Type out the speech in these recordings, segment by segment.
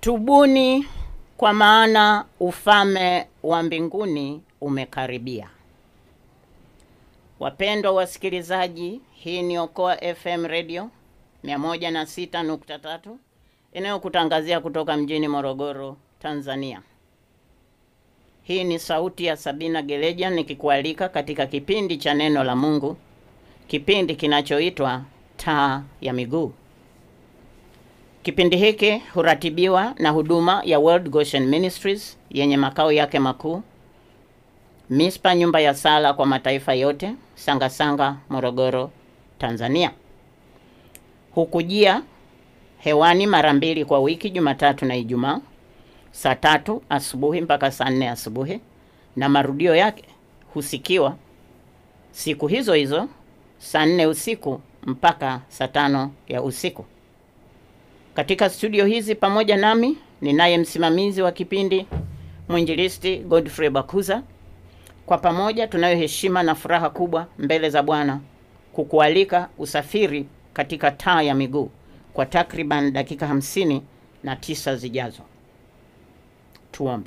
Tubuni kwa maana ufalme wa mbinguni umekaribia. Wapendwa wasikilizaji, hii ni Okoa FM Radio 106.3 inayokutangazia kutoka mjini Morogoro, Tanzania. Hii ni sauti ya Sabina Geleja nikikualika katika kipindi cha neno la Mungu, kipindi kinachoitwa Taa ya Miguu. Kipindi hiki huratibiwa na huduma ya World Goshen Ministries yenye makao yake makuu Mispa, nyumba ya sala kwa mataifa yote, Sangasanga, Morogoro, Tanzania. Hukujia hewani mara mbili kwa wiki, Jumatatu na Ijumaa, saa tatu asubuhi mpaka saa nne asubuhi, na marudio yake husikiwa siku hizo hizo saa nne usiku mpaka saa tano ya usiku. Katika studio hizi pamoja nami ninaye msimamizi wa kipindi mwinjilisti Godfrey Bakuza. Kwa pamoja tunayo heshima na furaha kubwa mbele za Bwana kukualika usafiri katika taa ya miguu kwa takriban dakika hamsini na tisa zijazo. Tuombe.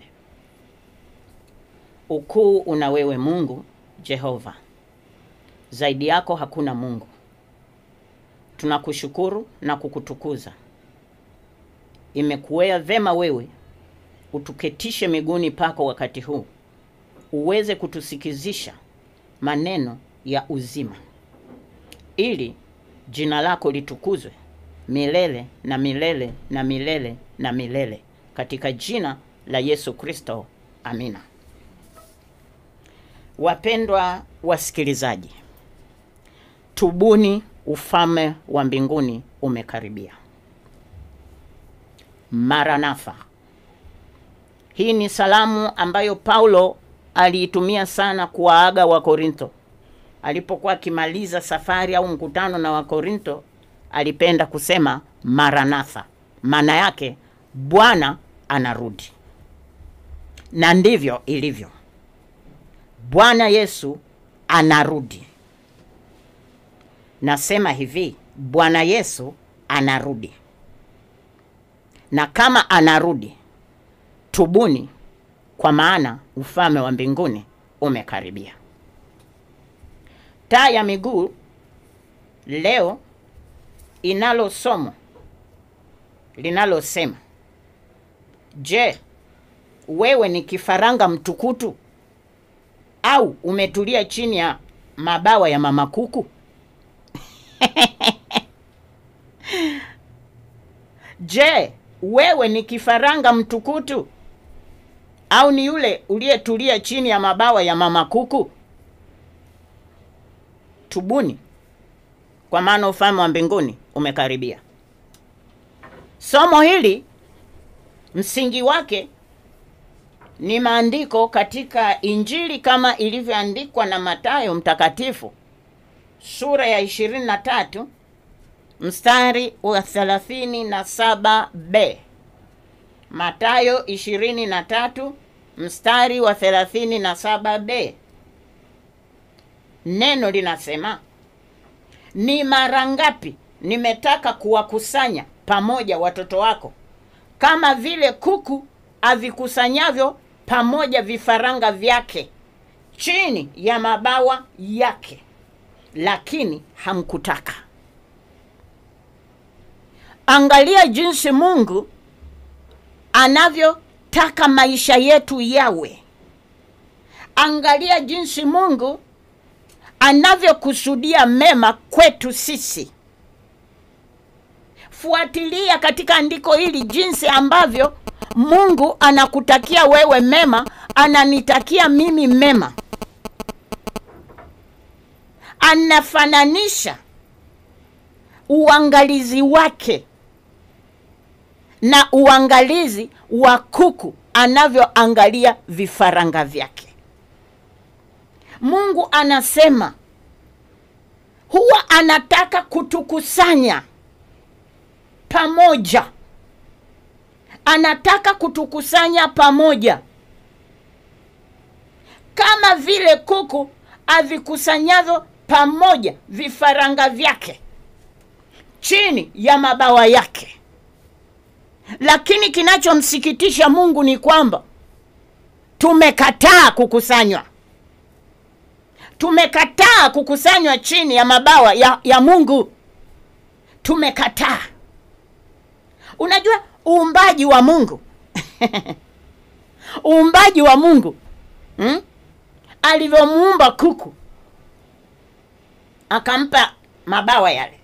Ukuu una wewe Mungu Jehova, zaidi yako hakuna Mungu. Tunakushukuru na kukutukuza. Imekuwea vema wewe utuketishe miguuni pako wakati huu uweze kutusikizisha maneno ya uzima, ili jina lako litukuzwe milele na milele na milele na milele, katika jina la Yesu Kristo, amina. Wapendwa wasikilizaji, tubuni, ufalme wa mbinguni umekaribia. Maranatha. Hii ni salamu ambayo Paulo aliitumia sana kuwaaga Wakorintho alipokuwa akimaliza safari au mkutano na Wakorintho. Alipenda kusema Maranatha, maana yake Bwana anarudi, na ndivyo ilivyo. Bwana Yesu anarudi. Nasema hivi, Bwana Yesu anarudi, na kama anarudi, tubuni kwa maana ufalme wa mbinguni umekaribia. Taa ya miguu leo inalo somo linalosema, je, wewe ni kifaranga mtukutu au umetulia chini ya mabawa ya mama kuku? Je, wewe ni kifaranga mtukutu au ni yule uliyetulia chini ya mabawa ya mama kuku? Tubuni, kwa maana ufalme wa mbinguni umekaribia. Somo hili msingi wake ni maandiko katika Injili kama ilivyoandikwa na Mathayo mtakatifu sura ya 23 mstari wa 37b. Mathayo 23 mstari wa 37b. Neno linasema, ni mara ngapi nimetaka kuwakusanya pamoja watoto wako kama vile kuku avikusanyavyo pamoja vifaranga vyake chini ya mabawa yake, lakini hamkutaka. Angalia jinsi Mungu anavyotaka maisha yetu yawe. Angalia jinsi Mungu anavyokusudia mema kwetu sisi. Fuatilia katika andiko hili jinsi ambavyo Mungu anakutakia wewe mema, ananitakia mimi mema. Anafananisha uangalizi wake na uangalizi wa kuku anavyoangalia vifaranga vyake. Mungu anasema huwa anataka kutukusanya pamoja, anataka kutukusanya pamoja kama vile kuku avikusanyavyo pamoja vifaranga vyake chini ya mabawa yake. lakini kinachomsikitisha Mungu ni kwamba tumekataa kukusanywa, tumekataa kukusanywa chini ya mabawa ya, ya Mungu. Tumekataa. Unajua uumbaji wa Mungu uumbaji wa Mungu hmm? alivyomuumba kuku akampa mabawa yale,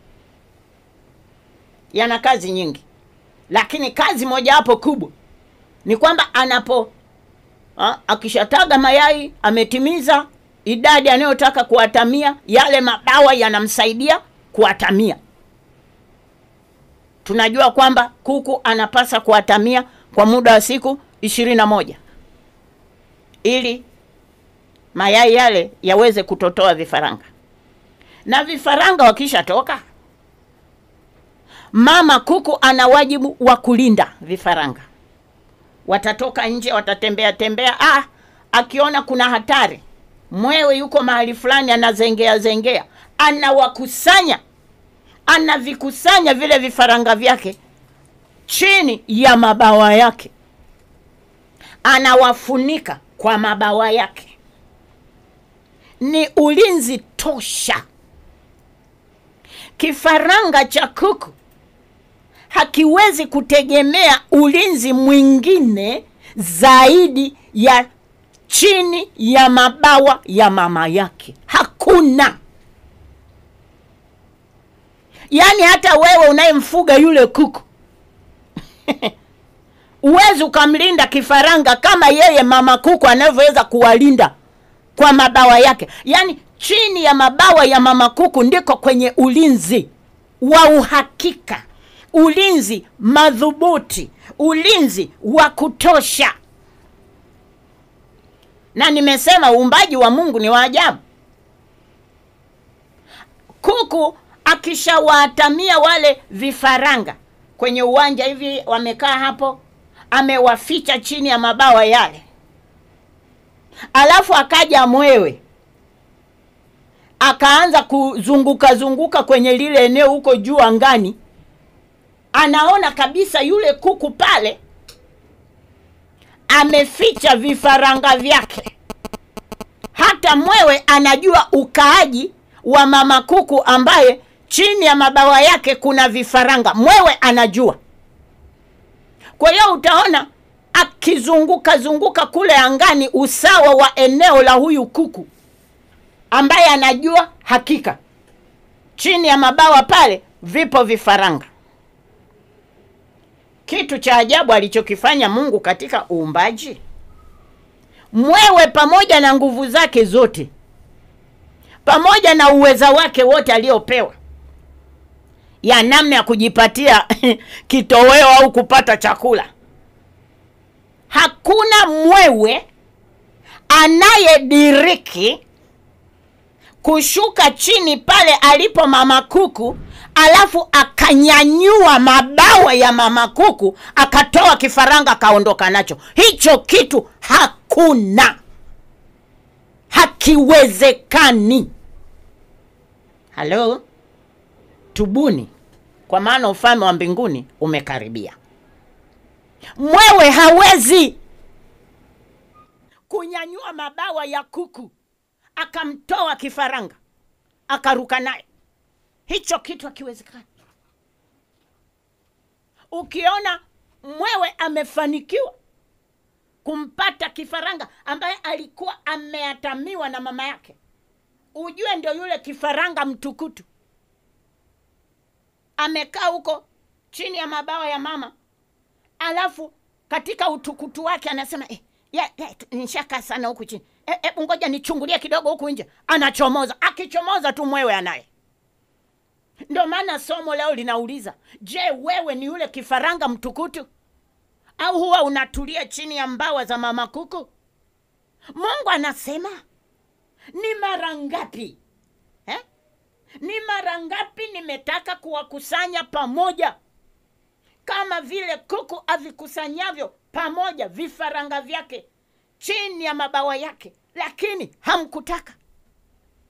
yana kazi nyingi, lakini kazi moja hapo kubwa ni kwamba anapo ha, akishataga mayai ametimiza idadi anayotaka kuatamia, yale mabawa yanamsaidia kuatamia. Tunajua kwamba kuku anapasa kuatamia kwa muda wa siku ishirini na moja ili mayai yale yaweze kutotoa vifaranga, na vifaranga wakishatoka, mama kuku ana wajibu wa kulinda vifaranga. Watatoka nje, watatembea tembea. Ah, akiona kuna hatari, mwewe yuko mahali fulani, anazengea zengea, anawakusanya, anavikusanya vile vifaranga vyake chini ya mabawa yake, anawafunika kwa mabawa yake. Ni ulinzi tosha. Kifaranga cha kuku hakiwezi kutegemea ulinzi mwingine zaidi ya chini ya mabawa ya mama yake. Hakuna. Yaani hata wewe unayemfuga yule kuku uwezi ukamlinda kifaranga kama yeye mama kuku anavyoweza kuwalinda kwa mabawa yake. Yaani chini ya mabawa ya mama kuku ndiko kwenye ulinzi wa uhakika, ulinzi madhubuti, ulinzi wa kutosha. Na nimesema uumbaji wa Mungu ni wa ajabu. Kuku akishawaatamia wale vifaranga kwenye uwanja hivi, wamekaa hapo, amewaficha chini ya mabawa yale, alafu akaja mwewe akaanza kuzunguka zunguka kwenye lile eneo huko juu angani, anaona kabisa yule kuku pale ameficha vifaranga vyake. Hata mwewe anajua ukaaji wa mama kuku ambaye chini ya mabawa yake kuna vifaranga. Mwewe anajua. Kwa hiyo utaona akizunguka zunguka kule angani, usawa wa eneo la huyu kuku ambaye anajua hakika chini ya mabawa pale vipo vifaranga. Kitu cha ajabu alichokifanya Mungu katika uumbaji, mwewe pamoja na nguvu zake zote, pamoja na uweza wake wote aliopewa ya namna ya kujipatia kitoweo au kupata chakula, hakuna mwewe anayediriki kushuka chini pale alipo mama kuku, alafu akanyanyua mabawa ya mama kuku akatoa kifaranga akaondoka nacho. Hicho kitu hakuna, hakiwezekani. Halo, tubuni, kwa maana ufalme wa mbinguni umekaribia. Mwewe hawezi kunyanyua mabawa ya kuku akamtoa kifaranga akaruka naye. Hicho kitu hakiwezekani. Ukiona mwewe amefanikiwa kumpata kifaranga ambaye alikuwa ameatamiwa na mama yake, ujue ndio yule kifaranga mtukutu amekaa huko chini ya mabawa ya mama, alafu katika utukutu wake anasema eh, ya, ya, nishakaa sana huku chini hebu e, ngoja nichungulie kidogo huku nje. Anachomoza, akichomoza tu mwewe anaye. Ndio maana somo leo linauliza, je, wewe ni yule kifaranga mtukutu au huwa unatulia chini ya mbawa za mama kuku? Mungu anasema ni mara ngapi eh? Ni mara ngapi nimetaka kuwakusanya pamoja kama vile kuku avikusanyavyo pamoja vifaranga vyake chini ya mabawa yake, lakini hamkutaka.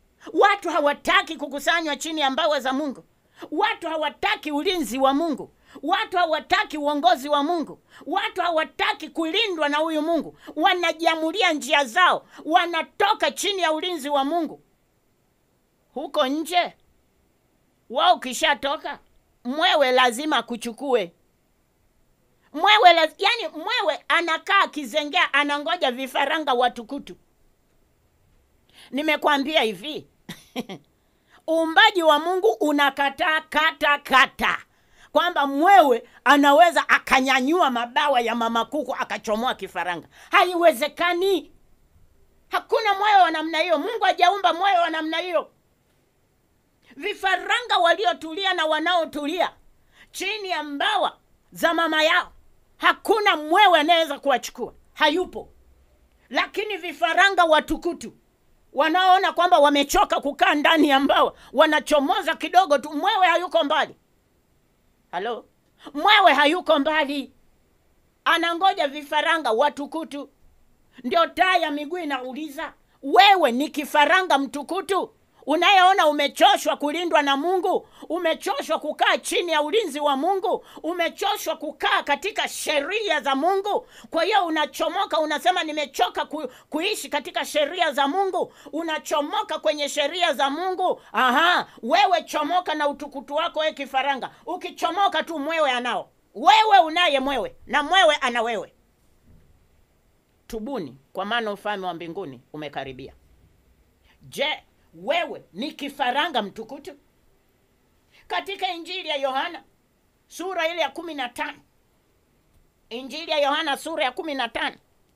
Watu hawataki kukusanywa chini ya mbawa za Mungu. Watu hawataki ulinzi wa Mungu. watu hawataki uongozi wa mungu watu hawataki kulindwa na huyu mungu wanajiamulia njia zao wanatoka chini ya ulinzi wa mungu huko nje wao ukishatoka mwewe lazima akuchukue mwewe laz... yani mwewe anakaa akizengea anangoja vifaranga watukutu nimekwambia hivi uumbaji wa mungu unakataa kata kata kwamba mwewe anaweza akanyanyua mabawa ya mama kuku akachomoa kifaranga haiwezekani hakuna mwewe wa namna hiyo mungu hajaumba mwewe wa namna hiyo vifaranga waliotulia na wanaotulia chini ya mbawa za mama yao hakuna mwewe anayeweza kuwachukua hayupo lakini vifaranga watukutu wanaoona kwamba wamechoka kukaa ndani ya mbawa wanachomoza kidogo tu mwewe hayuko mbali halo mwewe hayuko mbali anangoja vifaranga watukutu ndio taa ya miguu inauliza wewe ni kifaranga mtukutu unayeona umechoshwa kulindwa na mungu umechoshwa kukaa chini ya ulinzi wa mungu umechoshwa kukaa katika sheria za mungu kwa hiyo unachomoka unasema nimechoka ku, kuishi katika sheria za mungu unachomoka kwenye sheria za mungu aha wewe chomoka na utukutu wako we kifaranga ukichomoka tu mwewe anao wewe unaye mwewe na mwewe ana wewe tubuni kwa maana ufalme wa mbinguni umekaribia je wewe ni kifaranga mtukutu katika injili ya yohana sura ile ya kumi na tano injili ya yohana sura ya kumi na tano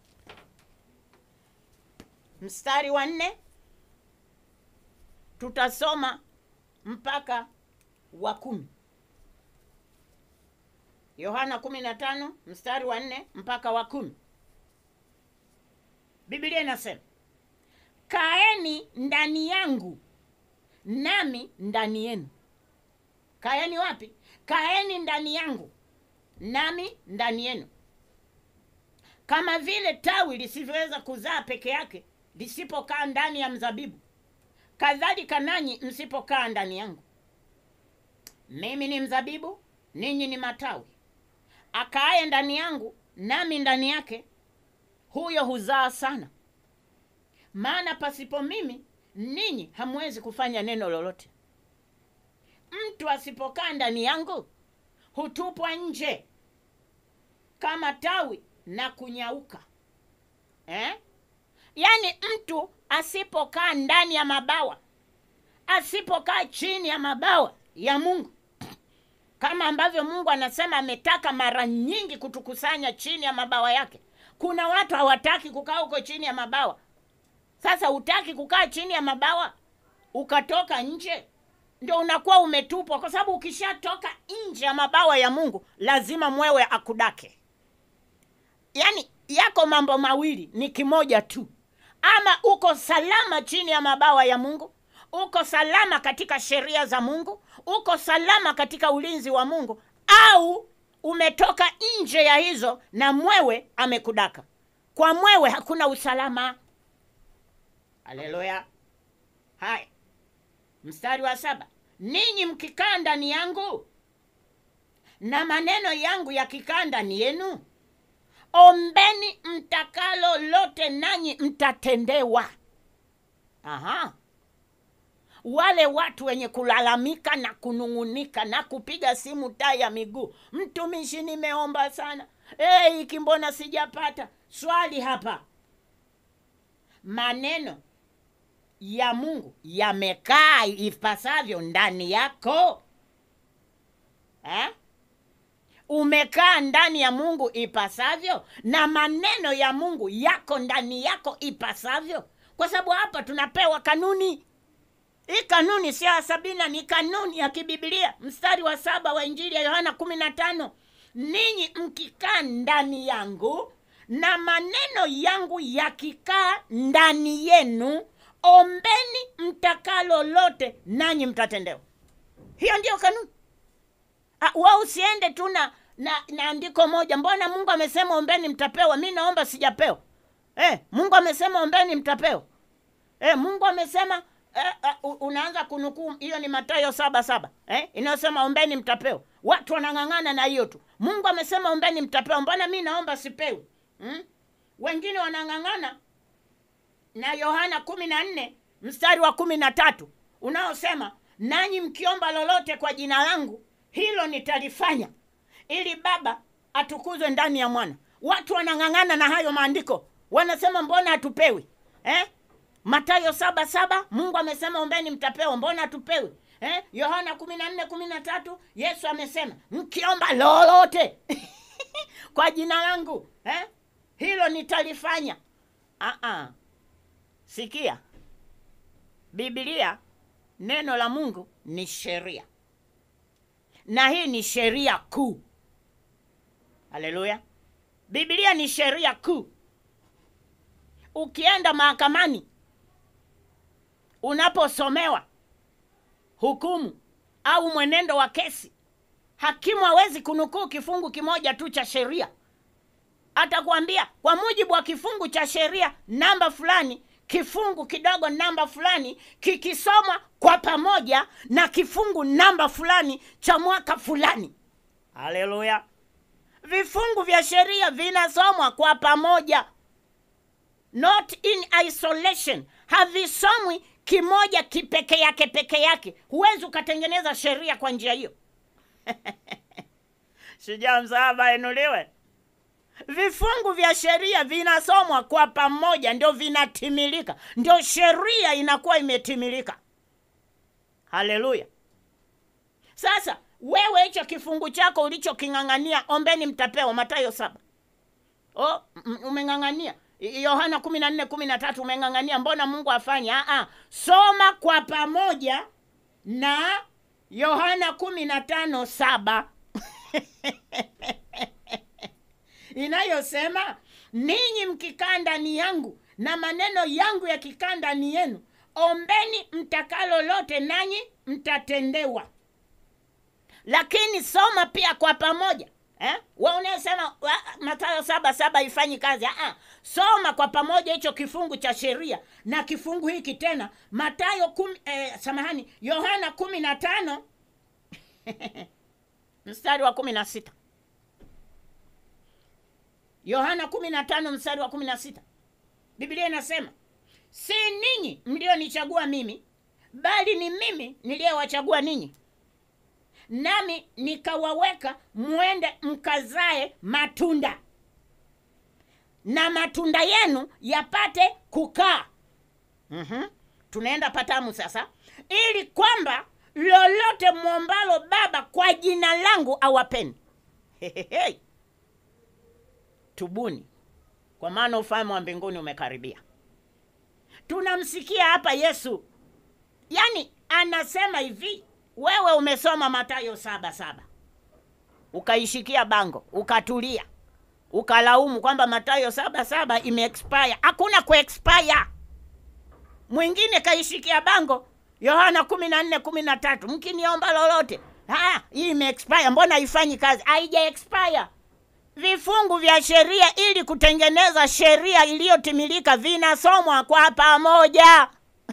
mstari wa nne tutasoma mpaka wa kumi yohana kumi na tano mstari wa nne mpaka wa kumi biblia inasema kaeni ndani yangu nami ndani yenu kaeni wapi kaeni ndani yangu nami ndani yenu kama vile tawi lisivyoweza kuzaa peke yake lisipokaa ndani ya mzabibu kadhalika nanyi msipokaa ndani yangu mimi ni mzabibu ninyi ni matawi akaaye ndani yangu nami ndani yake huyo huzaa sana maana pasipo mimi ninyi hamwezi kufanya neno lolote mtu asipokaa ndani yangu hutupwa nje kama tawi na kunyauka eh? yaani mtu asipokaa ndani ya mabawa asipokaa chini ya mabawa ya mungu kama ambavyo mungu anasema ametaka mara nyingi kutukusanya chini ya mabawa yake kuna watu hawataki kukaa huko chini ya mabawa sasa hutaki kukaa chini ya mabawa ukatoka nje ndio unakuwa umetupwa kwa sababu ukishatoka nje ya mabawa ya mungu lazima mwewe akudake yaani yako mambo mawili ni kimoja tu ama uko salama chini ya mabawa ya mungu uko salama katika sheria za mungu uko salama katika ulinzi wa mungu au umetoka nje ya hizo na mwewe amekudaka kwa mwewe hakuna usalama haleluya haya mstari wa saba ninyi mkikaa ndani yangu na maneno yangu yakikaa ndani yenu ombeni mtakalo lote nanyi mtatendewa aha wale watu wenye kulalamika na kunung'unika na kupiga simu taa ya miguu mtumishi nimeomba sana hey, iki mbona sijapata swali hapa maneno ya mungu yamekaa ipasavyo ndani yako eh? umekaa ndani ya mungu ipasavyo na maneno ya mungu yako ndani yako ipasavyo kwa sababu hapa tunapewa kanuni hii kanuni sio ya sabina ni kanuni ya kibibilia mstari wa saba wa injili ya yohana kumi na tano ninyi mkikaa ndani yangu na maneno yangu yakikaa ndani yenu ombeni mtakalo lote nanyi mtatendewa hiyo ndiyo kanuni wa usiende tu na, na na andiko moja mbona mungu amesema ombeni mtapewa mi naomba sijapewa eh, mungu amesema ombeni mtapewa eh, mungu amesema eh, eh, u- unaanza kunukuu hiyo ni Mathayo saba saba eh, inayosema ombeni mtapewa. Watu wanang'ang'ana na hiyo tu. Mungu amesema ombeni mtapewa, mbona mi naomba sipewi? hmm? Wengine wanang'ang'ana na Yohana kumi na nne mstari wa kumi na tatu unaosema nanyi mkiomba lolote kwa jina langu hilo nitalifanya ili Baba atukuzwe ndani ya Mwana. Watu wanang'ang'ana na hayo maandiko, wanasema mbona hatupewi eh? Mathayo saba saba Mungu amesema ombeni mtapewa, mbona hatupewi eh? Yohana kumi na nne kumi na tatu Yesu amesema mkiomba lolote kwa jina langu eh? hilo nitalifanya. Ah-ah. Sikia, Biblia neno la Mungu ni sheria, na hii ni sheria kuu. Haleluya! Biblia ni sheria kuu. Ukienda mahakamani, unaposomewa hukumu au mwenendo wa kesi, hakimu hawezi kunukuu kifungu kimoja tu cha sheria. Atakwambia kwa mujibu wa kifungu cha sheria namba fulani, kifungu kidogo namba fulani kikisomwa kwa pamoja na kifungu namba fulani cha mwaka fulani. Haleluya! Vifungu vya sheria vinasomwa kwa pamoja, not in isolation. Havisomwi kimoja kipeke yake peke yake. Huwezi ukatengeneza sheria kwa njia hiyo. Shujaa msalaba inuliwe. Vifungu vya sheria vinasomwa kwa pamoja, ndio vinatimilika, ndio sheria inakuwa imetimilika. Haleluya! Sasa wewe hicho kifungu chako ulichoking'ang'ania, ombeni mtapewa, Mathayo saba. Oh, m- umeng'ang'ania I- Yohana kumi na nne kumi na tatu umeng'ang'ania, mbona Mungu afanye? Ah, ah. Soma kwa pamoja na Yohana kumi na tano saba inayosema ninyi mkikaa ndani yangu na maneno yangu yakikaa ndani yenu, ombeni mtakalo lote, nanyi mtatendewa. Lakini soma pia kwa pamoja eh? We unayesema wa- Mathayo saba saba ifanyi kazi ah, ah. Soma kwa pamoja hicho kifungu cha sheria na kifungu hiki tena Mathayo kumi, eh, samahani Yohana kumi na tano mstari wa kumi na sita Yohana kumi na tano mstari wa kumi na sita Biblia inasema si ninyi mlionichagua mimi, bali ni mimi niliyewachagua ninyi, nami nikawaweka mwende mkazae matunda, na matunda yenu yapate kukaa. mm Tunaenda patamu sasa, ili kwamba lolote mwombalo Baba kwa jina langu awapeni. Hehehe. Tubuni, kwa maana ufalme wa mbinguni umekaribia. Tunamsikia hapa Yesu, yaani anasema hivi, wewe umesoma Mathayo saba saba ukaishikia bango ukatulia ukalaumu kwamba Mathayo saba saba imeexpire. Hakuna kuexpire. Mwingine kaishikia bango Yohana kumi na nne kumi na tatu mkiniomba lolote, ah, hii imeexpire, mbona haifanyi kazi? Haija expire. Vifungu vya sheria ili kutengeneza sheria iliyotimilika vinasomwa kwa pamoja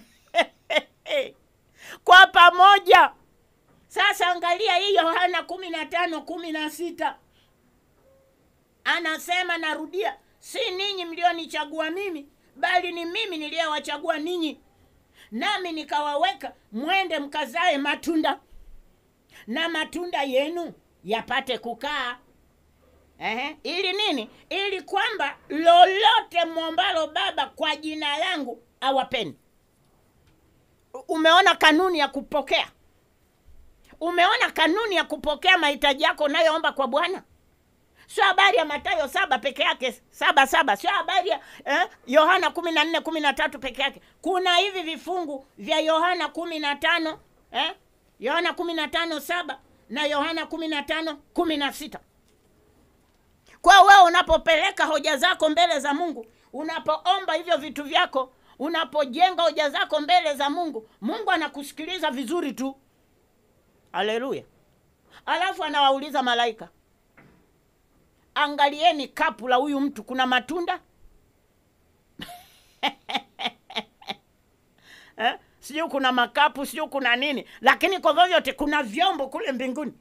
kwa pamoja. Sasa angalia hii Yohana kumi na tano kumi na sita anasema, narudia, si ninyi mlionichagua mimi, bali ni mimi niliyewachagua ninyi, nami nikawaweka mwende mkazae matunda, na matunda yenu yapate kukaa Ehe, ili nini? Ili kwamba lolote mwombalo Baba kwa jina langu awapeni. U- Umeona kanuni ya kupokea? Umeona kanuni ya kupokea mahitaji yako unayoomba kwa Bwana? Sio habari ya Mathayo saba peke yake saba saba, sio habari ya eh, Yohana kumi na nne kumi na tatu peke yake. Kuna hivi vifungu vya Yohana kumi na tano eh, Yohana kumi na tano saba na Yohana kumi na tano kumi na sita kwa wewe unapopeleka hoja zako mbele za Mungu, unapoomba hivyo vitu vyako, unapojenga hoja zako mbele za Mungu, Mungu anakusikiliza vizuri tu. Haleluya! Alafu anawauliza malaika, angalieni kapu la huyu mtu, kuna matunda eh? sijui kuna makapu, sijui kuna nini, lakini kwa vyovyote kuna vyombo kule mbinguni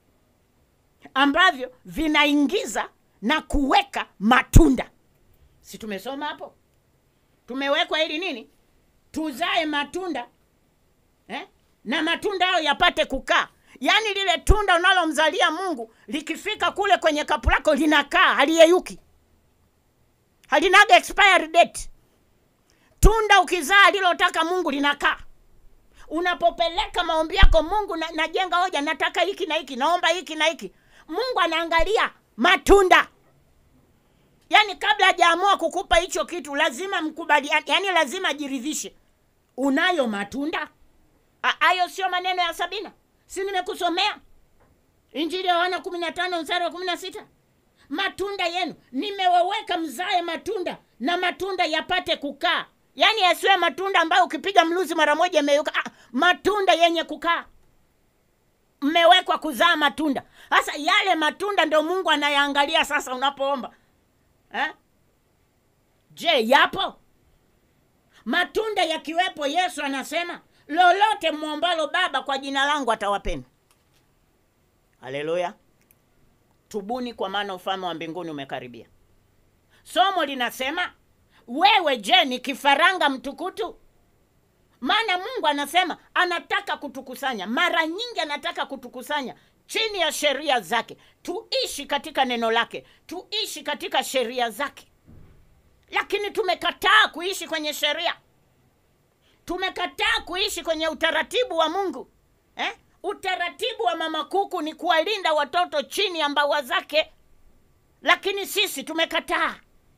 ambavyo vinaingiza na kuweka matunda. Si tumesoma hapo? Tumewekwa ili nini? Tuzae matunda eh? na matunda hayo yapate kukaa. Yaani lile tunda unalomzalia Mungu likifika kule kwenye kapu lako linakaa, haliyeyuki, halinaga expiry date. Tunda ukizaa alilotaka Mungu linakaa. Unapopeleka maombi yako Mungu, na, najenga hoja, nataka hiki na hiki, naomba hiki na hiki, Mungu anaangalia matunda. Yaani kabla hajaamua kukupa hicho kitu lazima mkubaliane, yaani lazima ajiridhishe unayo matunda. Hayo sio maneno ya Sabina, si nimekusomea Injili ya Yohana kumi na tano mstari wa kumi na sita matunda yenu nimeweweka mzae matunda na matunda yapate kukaa. Yaani yasiwe matunda ambayo ukipiga mluzi mara moja yameyuka. Ah, matunda yenye kukaa. Mmewekwa kuzaa matunda. Sasa yale matunda ndio Mungu anayaangalia sasa unapoomba eh? Je, yapo matunda? Yakiwepo, Yesu anasema lolote mwombalo Baba kwa jina langu atawapeni. Haleluya! Tubuni, kwa maana ufalme wa mbinguni umekaribia. Somo linasema wewe, je, ni kifaranga mtukutu? Maana Mungu anasema anataka kutukusanya, mara nyingi anataka kutukusanya chini ya sheria zake, tuishi katika neno lake, tuishi katika sheria zake. Lakini tumekataa kuishi kwenye sheria, tumekataa kuishi kwenye utaratibu wa Mungu eh? Utaratibu wa mama kuku ni kuwalinda watoto chini ya mbawa zake, lakini sisi tumekataa.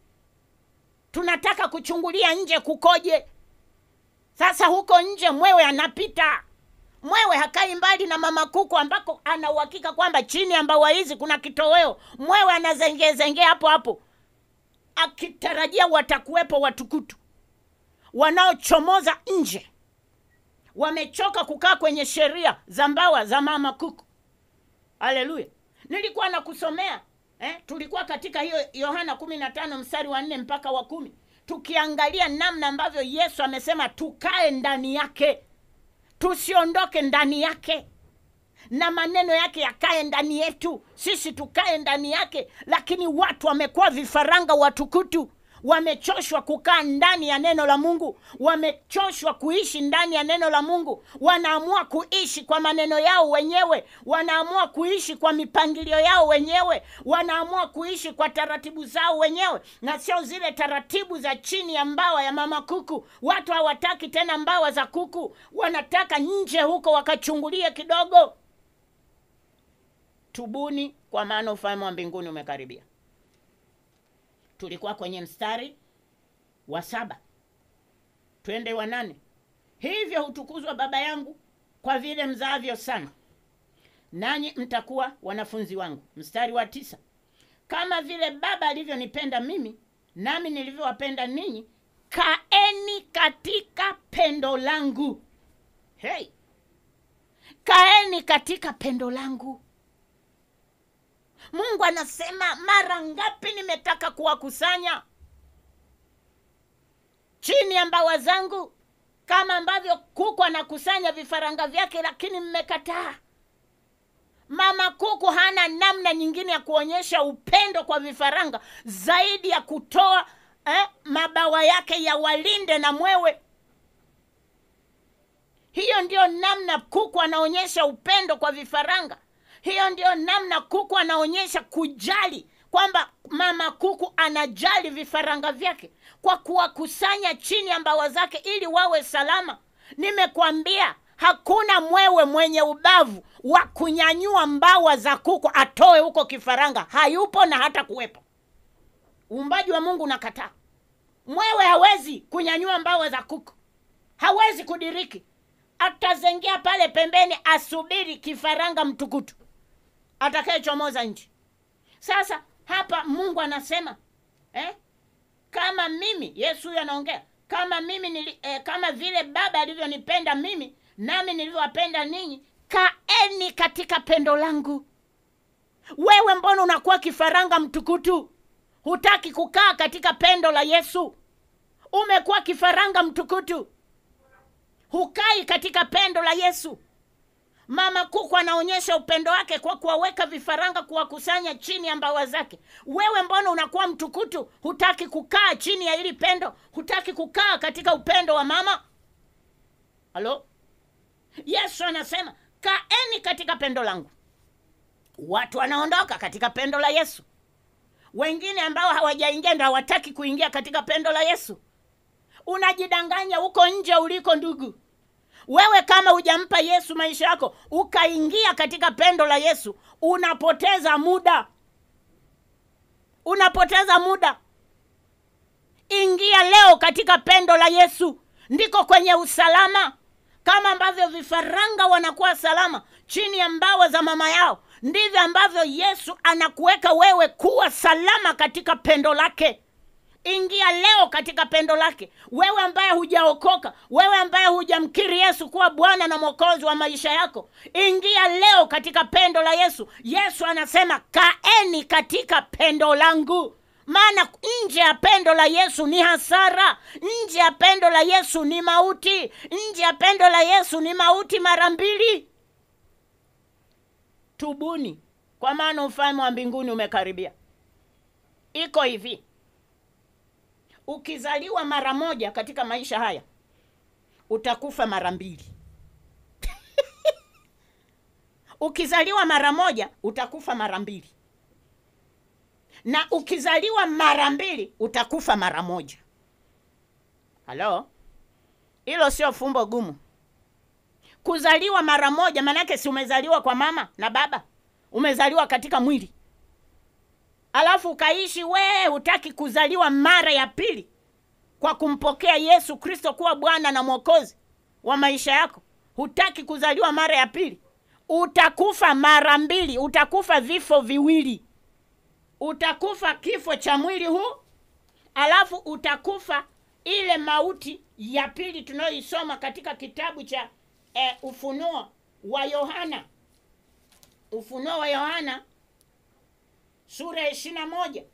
Tunataka kuchungulia nje kukoje. Sasa huko nje mwewe anapita, mwewe hakai mbali na mama kuku ambako ana uhakika kwamba chini ya mbawa hizi kuna kitoweo. Mwewe anazengezengea hapo hapo, akitarajia watakuwepo watukutu wanaochomoza nje wamechoka kukaa kwenye sheria za mbawa za mama kuku. Haleluya! Nilikuwa nakusomea eh, tulikuwa katika hiyo Yohana kumi na tano mstari wa nne mpaka wa kumi tukiangalia namna ambavyo Yesu amesema tukae ndani yake, tusiondoke ndani yake, na maneno yake yakae ndani yetu, sisi tukae ndani yake. Lakini watu wamekuwa vifaranga watukutu wamechoshwa kukaa ndani ya neno la Mungu, wamechoshwa kuishi ndani ya neno la Mungu. Wanaamua kuishi kwa maneno yao wenyewe, wanaamua kuishi kwa mipangilio yao wenyewe, wanaamua kuishi kwa taratibu zao wenyewe, na sio zile taratibu za chini ya mbawa ya mama kuku. Watu hawataki tena mbawa za kuku, wanataka nje huko wakachungulie kidogo. Tubuni, kwa maana ufalme wa mbinguni umekaribia. Tulikuwa kwenye mstari wa saba, twende wa nane. Hivyo hutukuzwa Baba yangu kwa vile mzaavyo sana, nanyi mtakuwa wanafunzi wangu. Mstari wa tisa, kama vile Baba alivyonipenda mimi, nami nilivyowapenda ninyi, kaeni katika pendo langu. Hey, kaeni katika pendo langu. Mungu anasema mara ngapi nimetaka kuwakusanya chini ya mbawa zangu, kama ambavyo kuku anakusanya vifaranga vyake, lakini mmekataa. Mama kuku hana namna nyingine ya kuonyesha upendo kwa vifaranga zaidi ya kutoa eh, mabawa yake ya walinde na mwewe. Hiyo ndiyo namna kuku anaonyesha upendo kwa vifaranga. Hiyo ndio namna kuku anaonyesha kujali, kwamba mama kuku anajali vifaranga vyake kwa kuwakusanya chini ya mbawa zake ili wawe salama. Nimekwambia hakuna mwewe mwenye ubavu wa kunyanyua mbawa za kuku atoe huko kifaranga, hayupo na hata kuwepo. Uumbaji wa Mungu unakataa. Mwewe hawezi kunyanyua mbawa za kuku, hawezi kudiriki, atazengea pale pembeni, asubiri kifaranga mtukutu atakayechomoza nchi. Sasa hapa Mungu anasema eh, kama mimi, Yesu huyo anaongea, kama mimi nili, eh, kama vile Baba alivyonipenda mimi, nami nilivyowapenda ninyi, kaeni katika pendo langu. Wewe mbona unakuwa kifaranga mtukutu? Hutaki kukaa katika pendo la Yesu. Umekuwa kifaranga mtukutu, hukai katika pendo la Yesu. Mama kuku anaonyesha upendo wake kwa kuwaweka vifaranga, kuwakusanya chini ya mbawa zake. Wewe mbona unakuwa mtukutu? Hutaki kukaa chini ya hili pendo, hutaki kukaa katika upendo wa mama. Halo, Yesu anasema kaeni katika pendo langu. Watu wanaondoka katika pendo la Yesu. Wengine ambao hawajaingia ndo hawataki kuingia katika pendo la Yesu. Unajidanganya huko nje uliko, ndugu. Wewe kama hujampa Yesu maisha yako ukaingia katika pendo la Yesu, unapoteza muda, unapoteza muda. Ingia leo katika pendo la Yesu, ndiko kwenye usalama. Kama ambavyo vifaranga wanakuwa salama chini ya mbawa za mama yao, ndivyo ambavyo Yesu anakuweka wewe kuwa salama katika pendo lake. Ingia leo katika pendo lake. Wewe ambaye hujaokoka, wewe ambaye hujamkiri Yesu kuwa Bwana na Mwokozi wa maisha yako, ingia leo katika pendo la Yesu. Yesu anasema kaeni katika pendo langu, maana nje ya pendo la Yesu ni hasara. Nje ya pendo la Yesu ni mauti. Nje ya pendo la Yesu ni mauti mara mbili. Tubuni, kwa maana ufalme wa mbinguni umekaribia. Iko hivi Ukizaliwa mara moja katika maisha haya utakufa mara mbili. Ukizaliwa mara moja utakufa mara mbili, na ukizaliwa mara mbili utakufa mara moja. Halo, hilo sio fumbo gumu. Kuzaliwa mara moja maanake si umezaliwa kwa mama na baba, umezaliwa katika mwili alafu ukaishi wee, hutaki kuzaliwa mara ya pili kwa kumpokea Yesu Kristo kuwa Bwana na Mwokozi wa maisha yako, hutaki kuzaliwa mara ya pili, utakufa mara mbili, utakufa vifo viwili. Utakufa kifo cha mwili huu, alafu utakufa ile mauti ya pili tunayoisoma katika kitabu cha eh, Ufunuo wa Yohana, Ufunuo wa Yohana sura ya ishirini na moja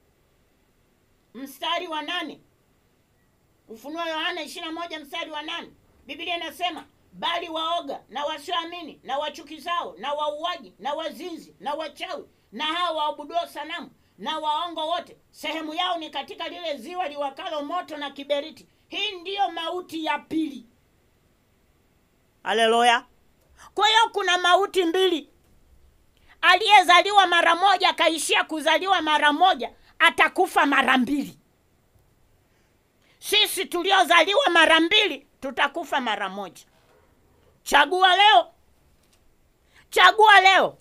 mstari wa nane Ufunuo wa Yohana ishirini na moja mstari wa nane Biblia inasema bali waoga na wasioamini na wachukizao na wauaji na wazinzi na wachawi na hao waabuduo sanamu na waongo wote, sehemu yao ni katika lile ziwa liwakalo moto na kiberiti. Hii ndiyo mauti ya pili. Haleluya! Kwa hiyo kuna mauti mbili. Aliyezaliwa mara moja akaishia kuzaliwa mara moja atakufa mara mbili. Sisi tuliozaliwa mara mbili tutakufa mara moja. Chagua leo, chagua leo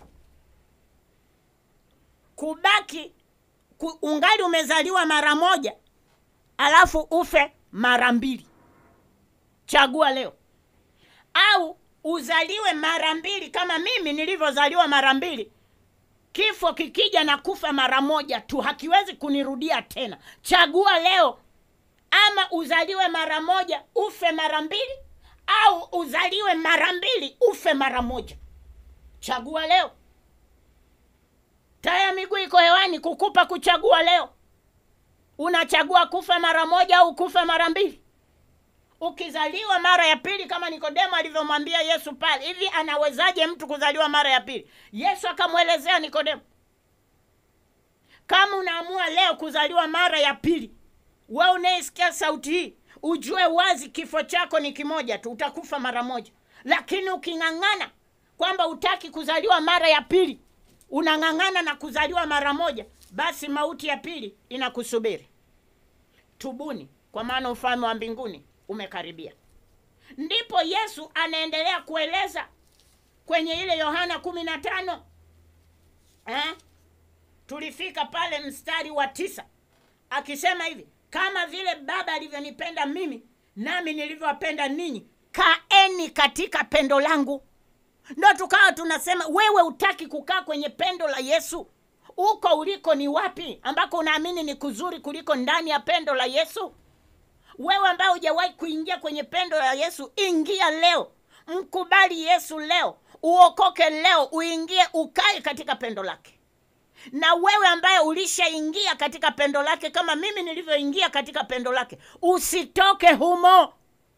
kubaki ku, ungali umezaliwa mara moja alafu ufe mara mbili. Chagua leo, au uzaliwe mara mbili kama mimi nilivyozaliwa mara mbili. Kifo kikija na kufa mara moja tu, hakiwezi kunirudia tena. Chagua leo, ama uzaliwe mara moja ufe mara mbili, au uzaliwe mara mbili ufe mara moja. Chagua leo. Taya miguu iko hewani kukupa kuchagua leo. Unachagua kufa mara moja au kufa mara mbili? Ukizaliwa mara ya pili kama Nikodemo alivyomwambia Yesu pale, hivi anawezaje mtu kuzaliwa mara ya pili? Yesu akamwelezea Nikodemo, kama unaamua leo kuzaliwa mara ya pili, wewe unayesikia sauti hii, ujue wazi kifo chako ni kimoja tu, utakufa mara moja. Lakini uking'ang'ana kwamba utaki kuzaliwa mara ya pili, unang'ang'ana na kuzaliwa mara moja, basi mauti ya pili inakusubiri. Tubuni, kwa maana ufalme wa mbinguni umekaribia. Ndipo Yesu anaendelea kueleza kwenye ile Yohana kumi na tano eh? Tulifika pale mstari wa tisa akisema hivi, kama vile Baba alivyonipenda mimi, nami nilivyowapenda ninyi, kaeni katika pendo langu. Ndo tukawa tunasema wewe utaki kukaa kwenye pendo la Yesu. Uko uliko ni wapi ambako unaamini ni kuzuri kuliko ndani ya pendo la Yesu? Wewe ambaye hujawahi kuingia kwenye pendo la Yesu, ingia leo, mkubali Yesu leo, uokoke leo, uingie ukae katika pendo lake. Na wewe ambaye ulishaingia katika pendo lake kama mimi nilivyoingia katika pendo lake, usitoke humo,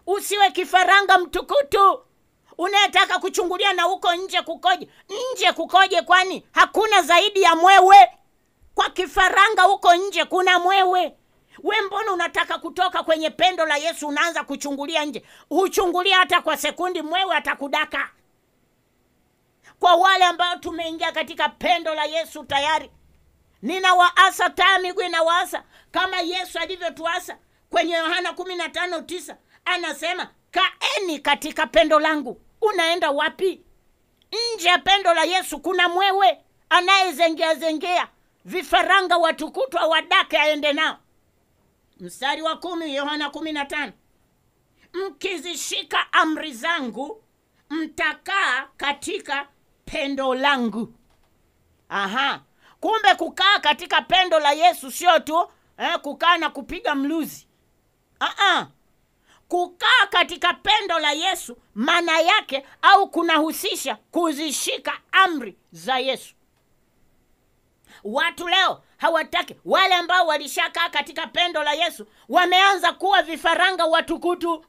usiwe kifaranga mtukutu unayetaka kuchungulia na huko nje kukoje nje kukoje kwani hakuna zaidi ya mwewe kwa kifaranga huko nje kuna mwewe we mbona unataka kutoka kwenye pendo la yesu unaanza kuchungulia nje huchungulia hata kwa sekundi mwewe atakudaka kwa wale ambao tumeingia katika pendo la yesu tayari ninawaasa taa miguu inawaasa kama yesu alivyotuasa kwenye yohana kumi na tano tisa anasema kaeni katika pendo langu unaenda wapi nje ya pendo la yesu kuna mwewe anayezengea zengea vifaranga watukutwa wadake aende nao mstari wa kumi yohana kumi na tano mkizishika amri zangu mtakaa katika pendo langu aha kumbe kukaa katika pendo la yesu sio tu eh, kukaa na kupiga mluzi Aa, kukaa katika pendo la yesu maana yake au kunahusisha kuzishika amri za yesu watu leo hawataki wale ambao walishakaa katika pendo la yesu wameanza kuwa vifaranga watukutu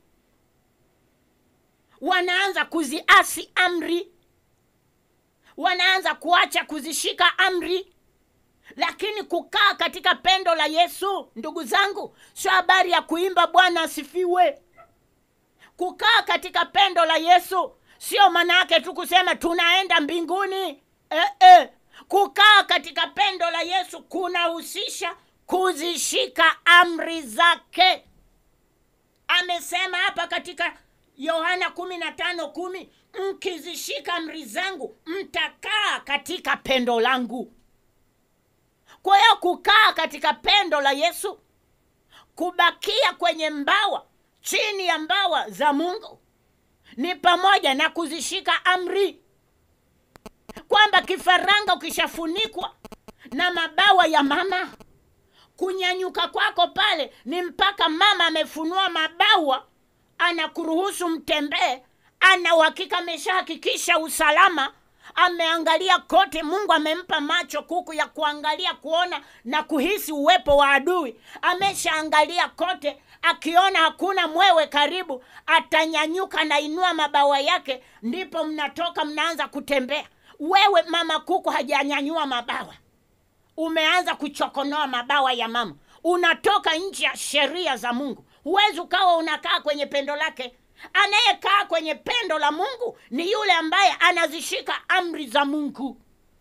wanaanza kuziasi amri wanaanza kuacha kuzishika amri lakini kukaa katika pendo la yesu ndugu zangu sio habari ya kuimba bwana asifiwe kukaa katika pendo la yesu sio maana yake tu kusema tunaenda mbinguni eh, eh. kukaa katika pendo la yesu kunahusisha kuzishika amri zake amesema hapa katika yohana kumi na tano kumi mkizishika amri zangu mtakaa katika pendo langu kwa hiyo kukaa katika pendo la yesu kubakia kwenye mbawa chini ya mbawa za mungu ni pamoja na kuzishika amri kwamba kifaranga ukishafunikwa na mabawa ya mama kunyanyuka kwako pale ni mpaka mama amefunua mabawa anakuruhusu mtembee ana uhakika ameshahakikisha usalama ameangalia kote mungu amempa macho kuku ya kuangalia kuona na kuhisi uwepo wa adui ameshaangalia kote akiona hakuna mwewe karibu atanyanyuka nainua mabawa yake ndipo mnatoka mnaanza kutembea wewe mama kuku hajanyanyua mabawa umeanza kuchokonoa mabawa ya mama unatoka nje ya sheria za mungu huwezi ukawa unakaa kwenye pendo lake anayekaa kwenye pendo la mungu ni yule ambaye anazishika amri za mungu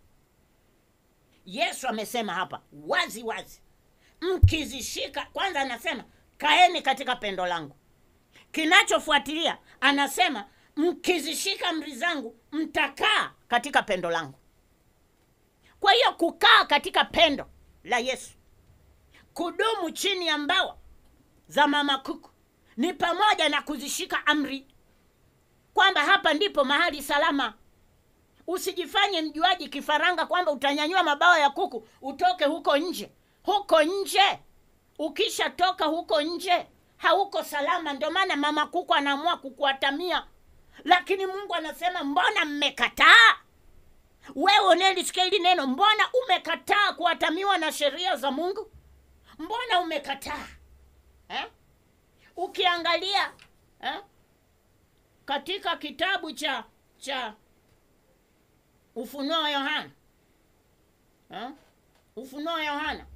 yesu amesema hapa wazi wazi mkizishika kwanza anasema kaeni katika pendo langu kinachofuatilia anasema mkizishika amri zangu mtakaa katika pendo langu kwa hiyo kukaa katika pendo la yesu kudumu chini ya mbawa za mama kuku ni pamoja na kuzishika amri kwamba hapa ndipo mahali salama usijifanye mjuaji kifaranga kwamba utanyanyua mabawa ya kuku utoke huko nje huko nje ukishatoka huko nje hauko salama ndio maana mama kuku anaamua kukuatamia lakini mungu anasema mbona mmekataa wewe unelisikia hili neno mbona umekataa kuatamiwa na sheria za mungu mbona umekataa eh? ukiangalia eh? katika kitabu cha cha ufunuo wa yohana eh? ufunuo wa yohana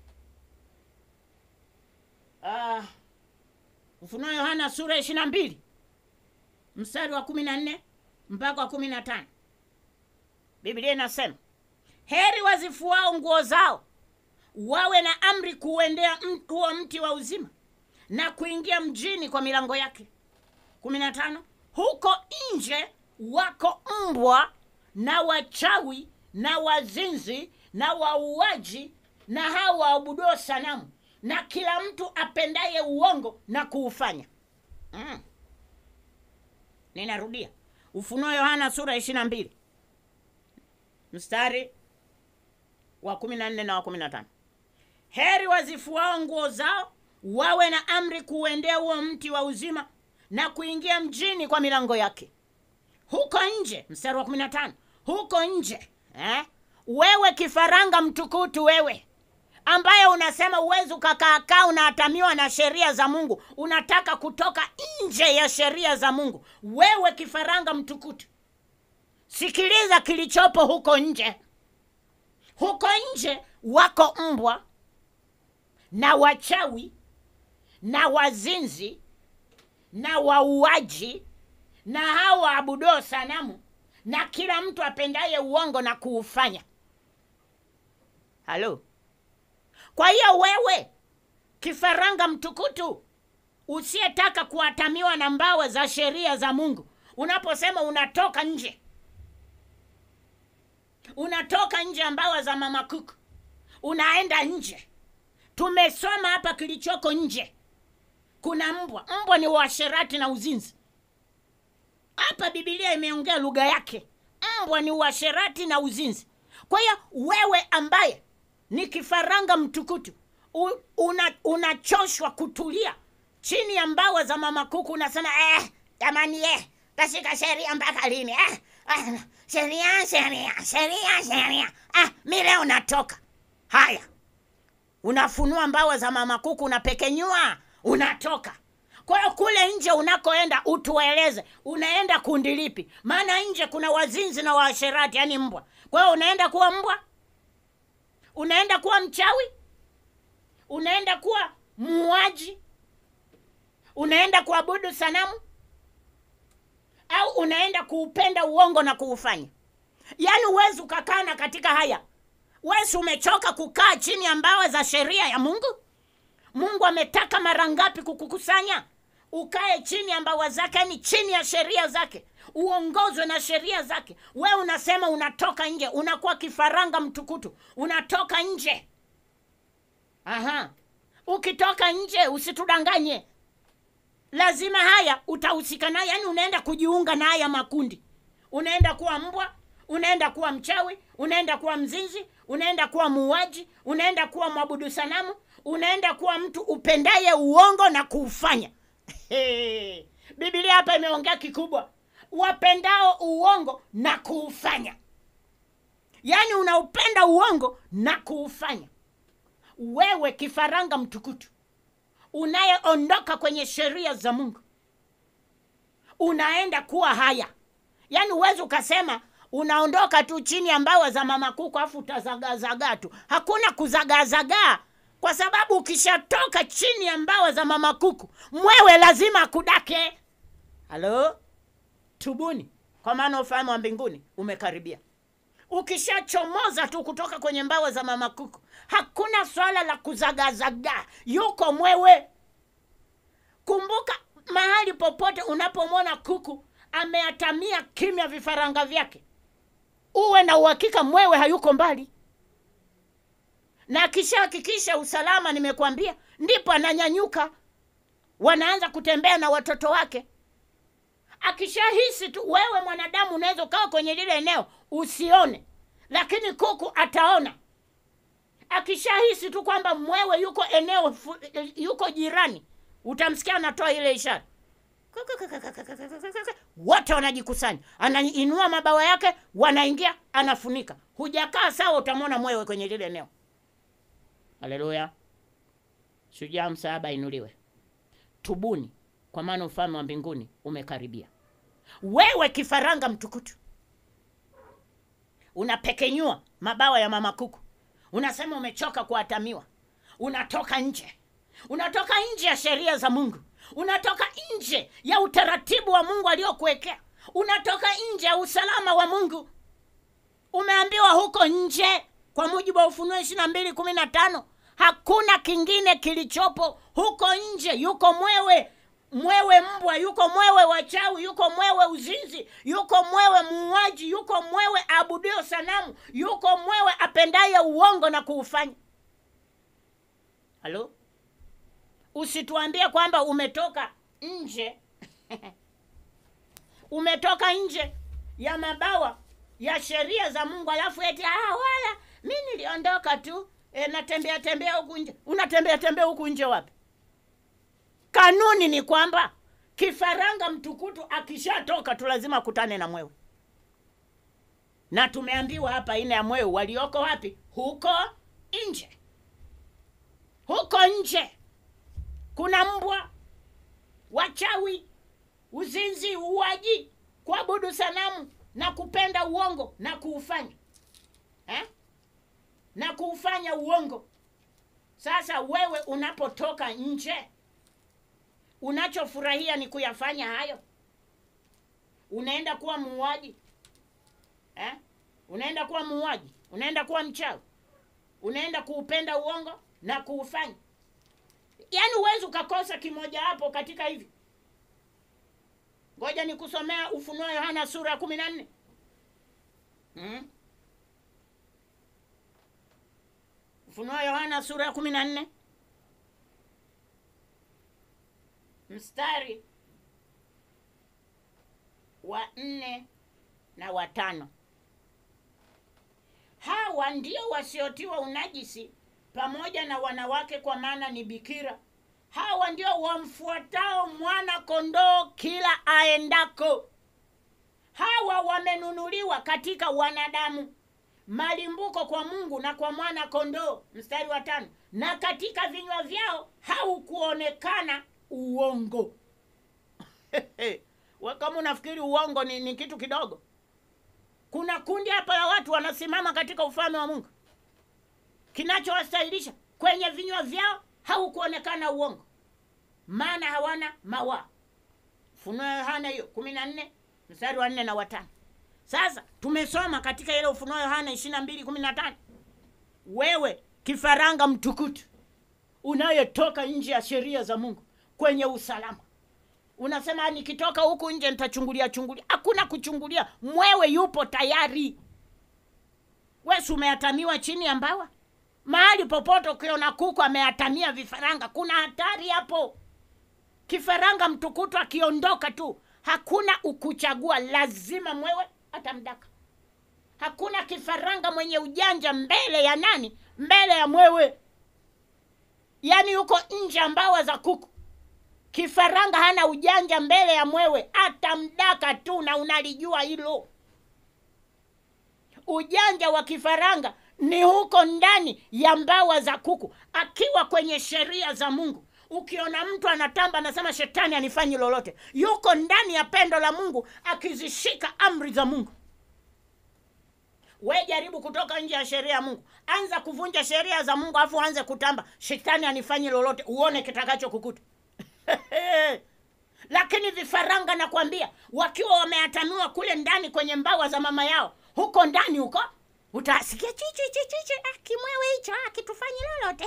uh, ufunuo wa yohana sura ishiri na mbili mstari wa kumi na nne mpaka wa kumi na tano biblia inasema heri wazifuao nguo zao wawe na amri kuuendea huo mti wa uzima na kuingia mjini kwa milango yake kumi na tano huko nje wako mbwa na wachawi na wazinzi na wauaji na hao waabuduo sanamu na kila mtu apendaye uongo na kuufanya mm. ninarudia ufunuo yohana sura ishiri na mbili mstari wa kumi na nne na wa kumi na tano heri wazifuao nguo zao wawe na amri kuuendea huo mti wa uzima na kuingia mjini kwa milango yake huko nje mstari wa kumi na tano huko nje eh? wewe kifaranga mtukutu wewe ambaye unasema uwezi ukakaakaa unaatamiwa na sheria za mungu unataka kutoka nje ya sheria za mungu wewe kifaranga mtukutu sikiliza kilichopo huko nje huko nje wako mbwa na wachawi na wazinzi na wauaji na hao waabuduo sanamu na kila mtu apendaye uongo na kuufanya halo kwa hiyo wewe kifaranga mtukutu usiyetaka kuatamiwa na mbawa za sheria za mungu unaposema unatoka nje unatoka nje ya mbawa za mama kuku unaenda nje tumesoma hapa kilichoko nje kuna mbwa mbwa ni uasherati na uzinzi hapa bibilia imeongea lugha yake mbwa ni uasherati na uzinzi kwa hiyo wewe ambaye ni kifaranga mtukutu u- una- unachoshwa kutulia chini ya mbawa za mama kuku unasema eh, jamani eh, tashika sheria mpaka lini eh, ah, sheria sheria sheria sheria ah, mi leo natoka haya unafunua mbawa za mama kuku unapekenyua unatoka kwa hiyo kule nje unakoenda utueleze unaenda kundi lipi maana nje kuna wazinzi na waasherati yani mbwa kwa hiyo unaenda kuwa mbwa unaenda kuwa mchawi unaenda kuwa muuaji unaenda kuabudu sanamu au unaenda kuupenda uongo na kuufanya yaani huwezi ukakana katika haya wesi umechoka kukaa chini ya mbawa za sheria ya mungu mungu ametaka mara ngapi kukukusanya ukae chini ya mbawa zake yani chini ya sheria zake uongozwe na sheria zake we unasema unatoka nje unakuwa kifaranga mtukutu unatoka nje aha ukitoka nje usitudanganye lazima haya utahusika naye yani unaenda kujiunga na haya makundi unaenda kuwa mbwa unaenda kuwa mchawi unaenda kuwa mzinzi unaenda kuwa muuaji unaenda kuwa mwabudu sanamu unaenda kuwa mtu upendaye uongo na kuufanya bibilia hapa imeongea kikubwa wapendao uongo na kuufanya yaani unaupenda uongo na kuufanya wewe kifaranga mtukutu unayeondoka kwenye sheria za mungu unaenda kuwa haya yaani huwezi ukasema unaondoka tu chini ya mbawa za mama kuku afu utazagaazagaa tu hakuna kuzagaazagaa kwa sababu ukishatoka chini ya mbawa za mama kuku mwewe lazima akudake halo tubuni kwa maana ufalme wa mbinguni umekaribia ukishachomoza tu kutoka kwenye mbawa za mama kuku hakuna swala la kuzagazagaa yuko mwewe kumbuka mahali popote unapomwona kuku ameatamia kimya vifaranga vyake uwe na uhakika mwewe hayuko mbali na akishahakikisha usalama nimekwambia ndipo ananyanyuka wanaanza kutembea na watoto wake akishahisi tu wewe mwanadamu unaweza ukawa kwenye lile eneo usione lakini kuku ataona akishahisi tu kwamba mwewe yuko eneo fu, yuko jirani utamsikia anatoa ile ishara wote wanajikusanya anainua mabawa yake wanaingia anafunika hujakaa sawa utamwona mwewe kwenye lile eneo haleluya shujaa msaaba inuliwe tubuni kwa maana ufalme wa mbinguni umekaribia wewe kifaranga mtukutu unapekenyua mabawa ya mama kuku unasema umechoka kuatamiwa unatoka nje unatoka nje ya sheria za mungu unatoka nje ya utaratibu wa mungu aliokuwekea unatoka nje ya usalama wa mungu umeambiwa huko nje kwa mujibu wa ufunuo ishiri na mbili kumi na tano hakuna kingine kilichopo huko nje yuko mwewe mwewe mbwa yuko mwewe wachawi yuko mwewe uzinzi yuko mwewe muuaji yuko mwewe abudio sanamu yuko mwewe apendaye uongo na kuufanya halo usituambie kwamba umetoka nje umetoka nje ya mabawa ya sheria za mungu alafu eti ah, wala mi niliondoka tu e, natembea tembea huku nje unatembea tembea huku nje wapi kanuni ni kwamba kifaranga mtukutu akishatoka tu lazima akutane na mwewe na tumeambiwa hapa aina ya mwewe walioko wapi huko nje huko nje kuna mbwa wachawi uzinzi uwaji kuabudu sanamu na kupenda uongo na kuufanya eh? na kuufanya uongo sasa wewe unapotoka nje unachofurahia ni kuyafanya hayo unaenda kuwa muuaji eh? unaenda kuwa muuaji unaenda kuwa mchawi unaenda kuupenda uongo na kuufanya yaani huwezi ukakosa kimoja hapo katika hivi ngoja nikusomea ufunuo yohana sura ya kumi na nne hmm? ufunuo yohana sura ya kumi na nne mstari wa nne na watano hawa ndio wasiotiwa unajisi pamoja na wanawake kwa maana ni bikira hawa ndio wamfuatao mwana kondoo kila aendako hawa wamenunuliwa katika wanadamu malimbuko kwa mungu na kwa mwana kondoo mstari wa tano na katika vinywa vyao haukuonekana uongo We kama unafikiri uongo ni, ni kitu kidogo kuna kundi hapa la watu wanasimama katika ufalme wa mungu kinachowastahilisha kwenye vinywa vyao haukuonekana uongo maana hawana mawaa funuo yohana hiyo kumi na nne mstari wa nne na watano sasa tumesoma katika ile ufunuo yohana ishiri na mbili kumi na tano wewe kifaranga mtukutu unayetoka nje ya sheria za mungu kwenye usalama unasema nikitoka huku nje nitachungulia chungulia hakuna kuchungulia mwewe yupo tayari wesi umeatamiwa chini ya mbawa mahali popote ukiona kuku ameatamia vifaranga kuna hatari hapo kifaranga mtukutu akiondoka tu hakuna ukuchagua lazima mwewe atamdaka hakuna kifaranga mwenye ujanja mbele ya nani mbele ya mwewe yaani yuko nje ya mbawa za kuku kifaranga hana ujanja mbele ya mwewe atamdaka tu na unalijua hilo ujanja wa kifaranga ni huko ndani ya mbawa za kuku akiwa kwenye sheria za mungu ukiona mtu anatamba anasema shetani anifanyi lolote yuko ndani ya pendo la mungu akizishika amri za mungu we jaribu kutoka nje ya sheria ya mungu anza kuvunja sheria za mungu alafu anze kutamba shetani anifanyi lolote uone kitakacho kukuta lakini vifaranga nakwambia wakiwa wameatanua kule ndani kwenye mbawa za mama yao huko ndani huko utasikia chichi chichichi ah, kimwewe hicho ah, kitufanyi lolote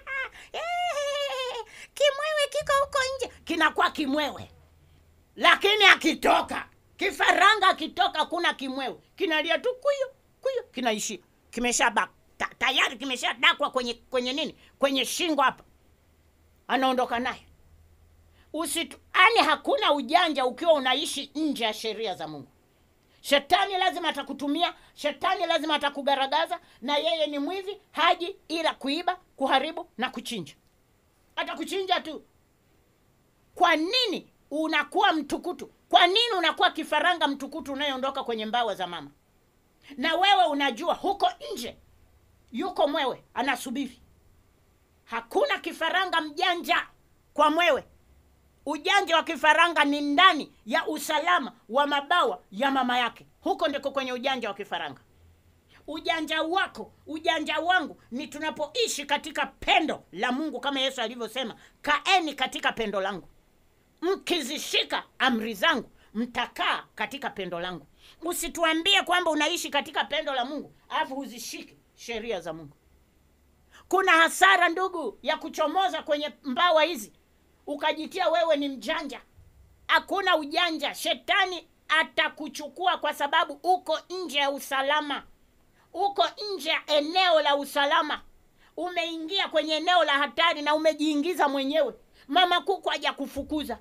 kimwewe kiko huko nje kinakuwa kimwewe lakini akitoka kifaranga akitoka kuna kimwewe kinalia tu kuyo kuyo kinaishia kimesha bak ta, tayari kimeshadakwa kwenye kwenye nini kwenye shingo hapa anaondoka naye usitu yani hakuna ujanja ukiwa unaishi nje ya sheria za mungu shetani lazima atakutumia shetani lazima atakugaragaza na yeye ni mwivi haji ila kuiba kuharibu na kuchinja atakuchinja tu kwa nini unakuwa mtukutu kwa nini unakuwa kifaranga mtukutu unayeondoka kwenye mbawa za mama na wewe unajua huko nje yuko mwewe anasubiri hakuna kifaranga mjanja kwa mwewe ujanja wa kifaranga ni ndani ya usalama wa mabawa ya mama yake huko ndiko kwenye ujanja wa kifaranga ujanja wako ujanja wangu ni tunapoishi katika pendo la mungu kama yesu alivyosema kaeni katika pendo langu mkizishika amri zangu mtakaa katika pendo langu usituambie kwamba unaishi katika pendo la mungu alafu huzishiki sheria za mungu kuna hasara ndugu ya kuchomoza kwenye mbawa hizi ukajitia wewe ni mjanja hakuna ujanja shetani atakuchukua kwa sababu uko nje ya usalama uko nje ya eneo la usalama umeingia kwenye eneo la hatari na umejiingiza mwenyewe mama kuku haja kufukuza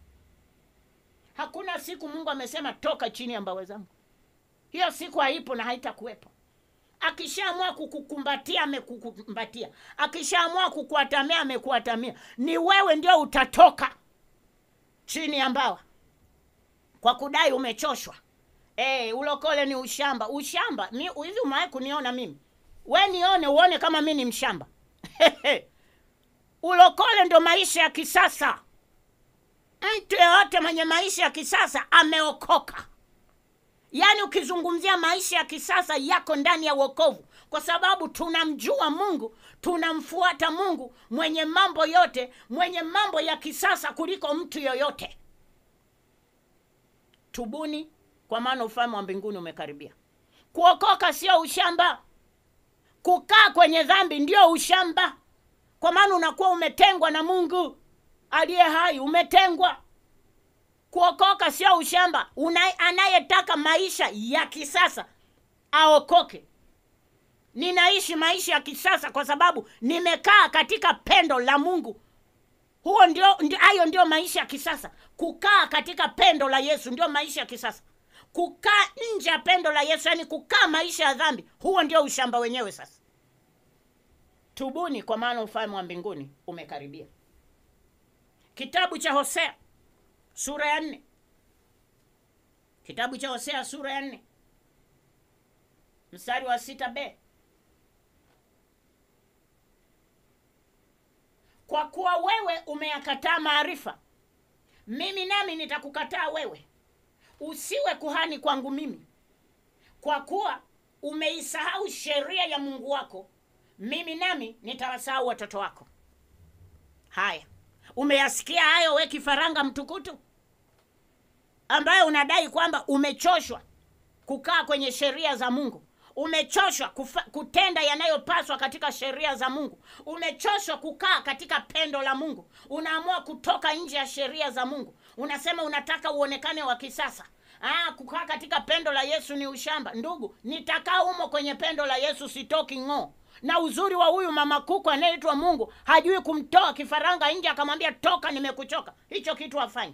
hakuna siku mungu amesema toka chini ya mbawa zangu hiyo siku haipo na haitakuwepo akishaamua kukukumbatia amekukumbatia akishaamua kukuatamia amekuatamia ni wewe ndio utatoka chini ya mbawa kwa kudai umechoshwa e, ulokole ni ushamba ushamba mi hivi umewahi kuniona mimi we nione uone kama mi ni mshamba ulokole ndo maisha ya kisasa. Mtu yeyote mwenye maisha ya kisasa ameokoka. Yaani ukizungumzia maisha ya kisasa yako ndani ya wokovu, kwa sababu tunamjua Mungu, tunamfuata Mungu mwenye mambo yote, mwenye mambo ya kisasa kuliko mtu yoyote. Tubuni, kwa maana ufalme wa mbinguni umekaribia. Kuokoka sio ushamba. Kukaa kwenye dhambi ndio ushamba, kwa maana unakuwa umetengwa na Mungu aliye hai, umetengwa. Kuokoka sio ushamba. Una, anayetaka maisha ya kisasa aokoke. Ninaishi maisha ya kisasa kwa sababu nimekaa katika pendo la Mungu. Huo ndio, ndio hayo ndio maisha ya kisasa. Kukaa katika pendo la Yesu ndio maisha ya kisasa. Kukaa nje ya pendo la Yesu, yani kukaa maisha ya dhambi, huo ndio ushamba wenyewe. Sasa tubuni, kwa maana ufalme wa mbinguni umekaribia. Kitabu cha Hosea sura ya nne. Kitabu cha Hosea sura ya nne mstari wa sita b kwa kuwa wewe umeyakataa maarifa, mimi nami nitakukataa wewe, usiwe kuhani kwangu mimi. Kwa kuwa umeisahau sheria ya Mungu wako, mimi nami nitawasahau watoto wako. Haya, umeyasikia hayo, we kifaranga mtukutu ambaye unadai kwamba umechoshwa kukaa kwenye sheria za Mungu, umechoshwa kufa, kutenda yanayopaswa katika sheria za Mungu, umechoshwa kukaa katika pendo la Mungu, unaamua kutoka nje ya sheria za Mungu, unasema unataka uonekane wa kisasa. Ah, kukaa katika pendo la Yesu ni ushamba. Ndugu, nitakaa humo kwenye pendo la Yesu, sitoki ng'oo. Na uzuri wa huyu mama kuku anayeitwa Mungu hajui kumtoa kifaranga nje akamwambia toka, nimekuchoka. Hicho kitu hafanyi.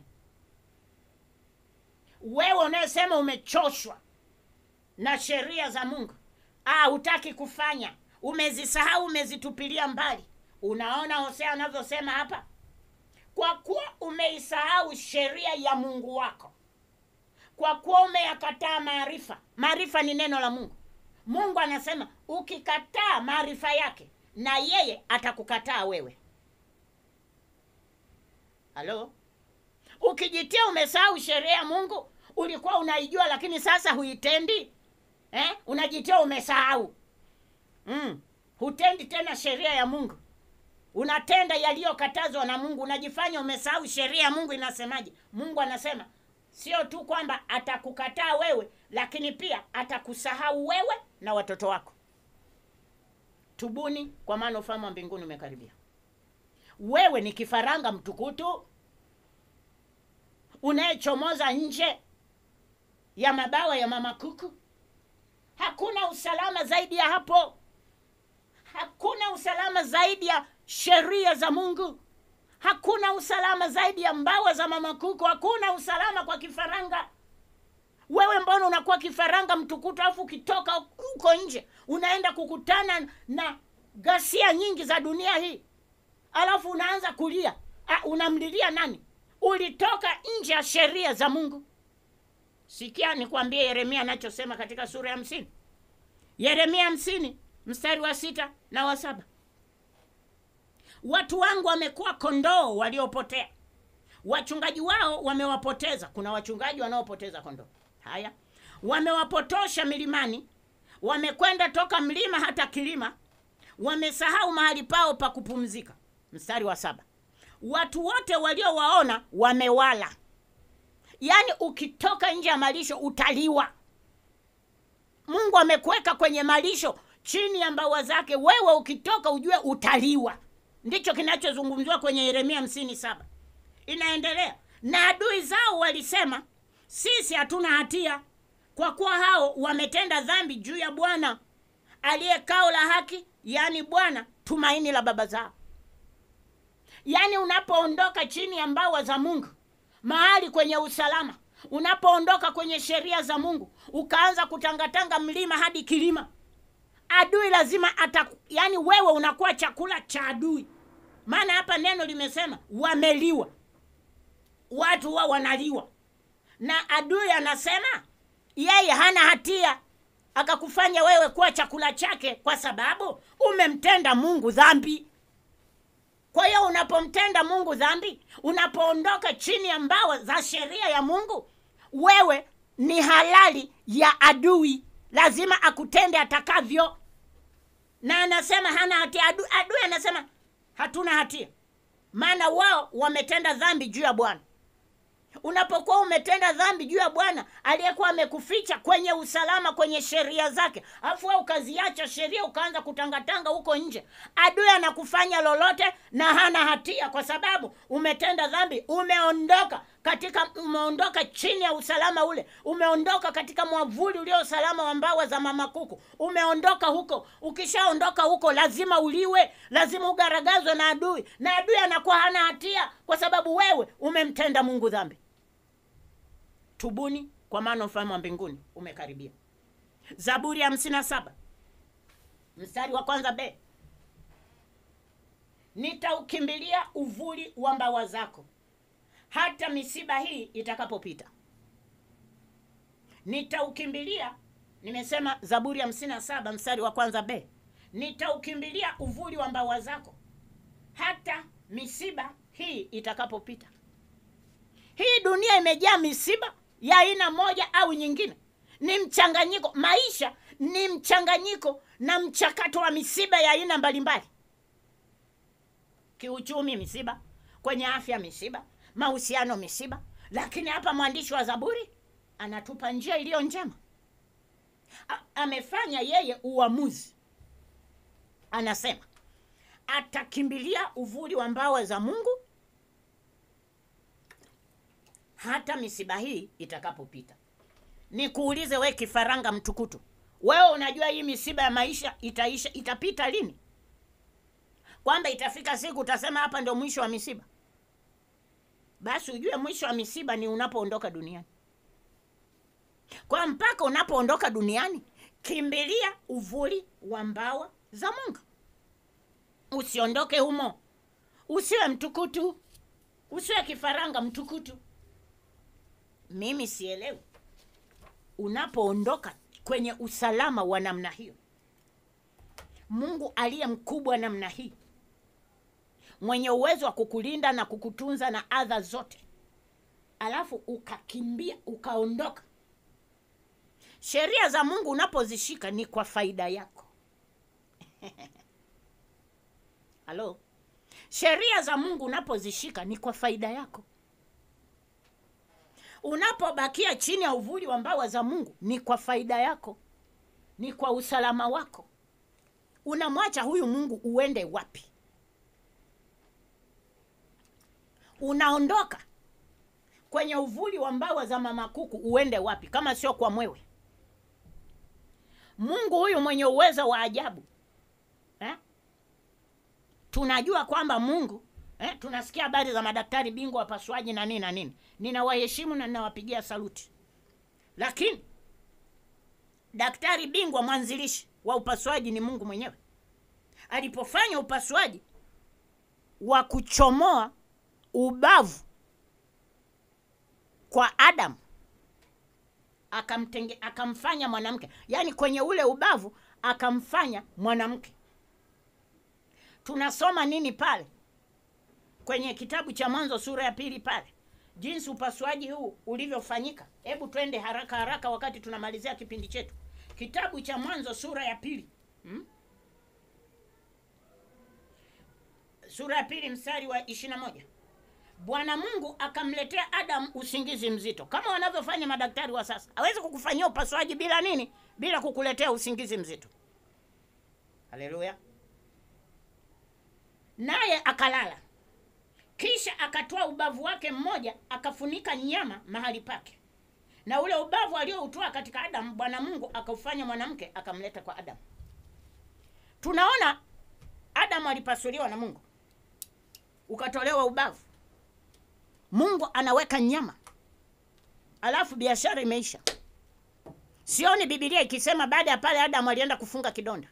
Wewe unayesema umechoshwa na sheria za Mungu, ah, hutaki kufanya, umezisahau, umezitupilia mbali. Unaona Hosea anavyosema hapa, kwa kuwa umeisahau sheria ya Mungu wako, kwa kuwa umeyakataa maarifa. Maarifa ni neno la Mungu. Mungu anasema ukikataa maarifa yake, na yeye atakukataa wewe. Halo, ukijitia umesahau sheria ya Mungu, ulikuwa unaijua lakini sasa huitendi eh? Unajitia umesahau mm. Hutendi tena sheria ya Mungu, unatenda yaliyokatazwa na Mungu, unajifanya umesahau sheria ya Mungu. Inasemaje? Mungu anasema sio tu kwamba atakukataa wewe, lakini pia atakusahau wewe na watoto wako. Tubuni, kwa maana ufalme wa mbinguni umekaribia. Wewe ni kifaranga mtukutu unayechomoza nje ya mabawa ya mama kuku. Hakuna usalama zaidi ya hapo. Hakuna usalama zaidi ya sheria za Mungu. Hakuna usalama zaidi ya mbawa za mama kuku. Hakuna usalama kwa kifaranga. Wewe mbona unakuwa kifaranga mtukutu, alafu ukitoka huko nje unaenda kukutana na ghasia nyingi za dunia hii, alafu unaanza kulia. Ah, unamlilia nani? Ulitoka nje ya sheria za Mungu. Sikia nikwambie Yeremia anachosema katika sura ya hamsini. Yeremia hamsini mstari wa sita na wa saba watu wangu wamekuwa kondoo waliopotea, wachungaji wao wamewapoteza. Kuna wachungaji wanaopoteza kondoo. Haya, wamewapotosha milimani, wamekwenda toka mlima hata kilima, wamesahau mahali pao pa kupumzika. Mstari wa saba watu wote waliowaona wamewala. Yaani ukitoka nje ya malisho utaliwa. Mungu amekuweka kwenye malisho chini ya mbawa zake, wewe ukitoka ujue utaliwa. Ndicho kinachozungumziwa kwenye Yeremia hamsini saba. Inaendelea, na adui zao walisema, sisi hatuna hatia, kwa kuwa hao wametenda dhambi juu ya Bwana aliye kao la haki, yaani Bwana tumaini la baba zao. Yaani unapoondoka chini ya mbawa za Mungu, mahali kwenye usalama, unapoondoka kwenye sheria za Mungu, ukaanza kutangatanga mlima hadi kilima, adui lazima ata, yaani wewe unakuwa chakula cha adui. Maana hapa neno limesema wameliwa, watu wao wanaliwa, na adui anasema yeye hana hatia, akakufanya wewe kuwa chakula chake, kwa sababu umemtenda Mungu dhambi. Kwa hiyo unapomtenda Mungu dhambi, unapoondoka chini ya mbawa za sheria ya Mungu, wewe ni halali ya adui, lazima akutende atakavyo. Na anasema hana hatia. Adui, adui anasema hatuna hatia, maana wao wametenda dhambi juu ya Bwana. Unapokuwa umetenda dhambi juu ya Bwana aliyekuwa amekuficha kwenye usalama, kwenye sheria zake, alafu wewe ukaziacha sheria ukaanza kutangatanga huko nje, adui anakufanya lolote na hana hatia, kwa sababu umetenda dhambi. Umeondoka katika, umeondoka chini ya usalama ule, umeondoka katika mwavuli ulio usalama wa mbawa za mama kuku, umeondoka huko. Ukishaondoka huko, lazima uliwe, lazima ugaragazwe na adui, na adui anakuwa hana hatia, kwa sababu wewe umemtenda Mungu dhambi. Tubuni kwa maana ufalme wa mbinguni umekaribia. Zaburi ya hamsini na saba mstari wa kwanza b, nitaukimbilia uvuli wa mbawa zako hata misiba hii itakapopita. Nitaukimbilia, nimesema Zaburi ya hamsini na saba mstari wa kwanza b, nitaukimbilia uvuli wa mbawa zako hata misiba hii itakapopita. Hii dunia imejaa misiba ya aina moja au nyingine, ni mchanganyiko. Maisha ni mchanganyiko na mchakato wa misiba ya aina mbalimbali. Kiuchumi misiba, kwenye afya misiba, mahusiano misiba. Lakini hapa mwandishi wa Zaburi anatupa njia iliyo njema. A, amefanya yeye uamuzi, anasema atakimbilia uvuli wa mbawa za Mungu hata misiba hii itakapopita. Nikuulize we kifaranga mtukutu, wewe unajua hii misiba ya maisha itaisha, itapita lini? Kwamba itafika siku utasema hapa ndio mwisho wa misiba? Basi ujue mwisho wa misiba ni unapoondoka duniani. Kwa mpaka unapoondoka duniani, kimbilia uvuli wa mbawa za Mungu, usiondoke humo. Usiwe mtukutu, usiwe kifaranga mtukutu. Mimi sielewi unapoondoka kwenye usalama wa namna hiyo, Mungu aliye mkubwa namna hii, mwenye uwezo wa kukulinda na kukutunza na adha zote, alafu ukakimbia ukaondoka. Sheria za Mungu unapozishika ni kwa faida yako. Halo, sheria za Mungu unapozishika ni kwa faida yako unapobakia chini ya uvuli wa mbawa za Mungu ni kwa faida yako, ni kwa usalama wako. Unamwacha huyu Mungu uende wapi? Unaondoka kwenye uvuli wa mbawa za mama kuku uende wapi kama sio kwa mwewe? Mungu huyu mwenye uwezo wa ajabu eh? Tunajua kwamba Mungu Eh, tunasikia habari za madaktari bingwa wapasuaji na nini na nini. Ninawaheshimu na ninawapigia saluti, lakini daktari bingwa mwanzilishi wa upasuaji ni Mungu mwenyewe. Alipofanya upasuaji wa kuchomoa ubavu kwa Adamu, akamtenge akamfanya mwanamke, yaani kwenye ule ubavu akamfanya mwanamke. Tunasoma nini pale kwenye kitabu cha Mwanzo sura ya pili pale, jinsi upasuaji huu ulivyofanyika. Hebu twende haraka haraka, wakati tunamalizia kipindi chetu. Kitabu cha Mwanzo sura ya pili hmm? sura ya pili mstari wa ishirini na moja Bwana Mungu akamletea Adamu usingizi mzito, kama wanavyofanya madaktari wa sasa. Hawezi kukufanyia upasuaji bila nini? Bila kukuletea usingizi mzito. Haleluya! Naye akalala kisha akatoa ubavu wake mmoja akafunika nyama mahali pake, na ule ubavu alioutoa katika Adamu, Bwana Mungu akaufanya mwanamke akamleta kwa Adamu. Tunaona Adamu alipasuliwa na Mungu, ukatolewa ubavu, Mungu anaweka nyama, alafu biashara imeisha. Sioni Biblia ikisema baada ya pale Adamu alienda kufunga kidonda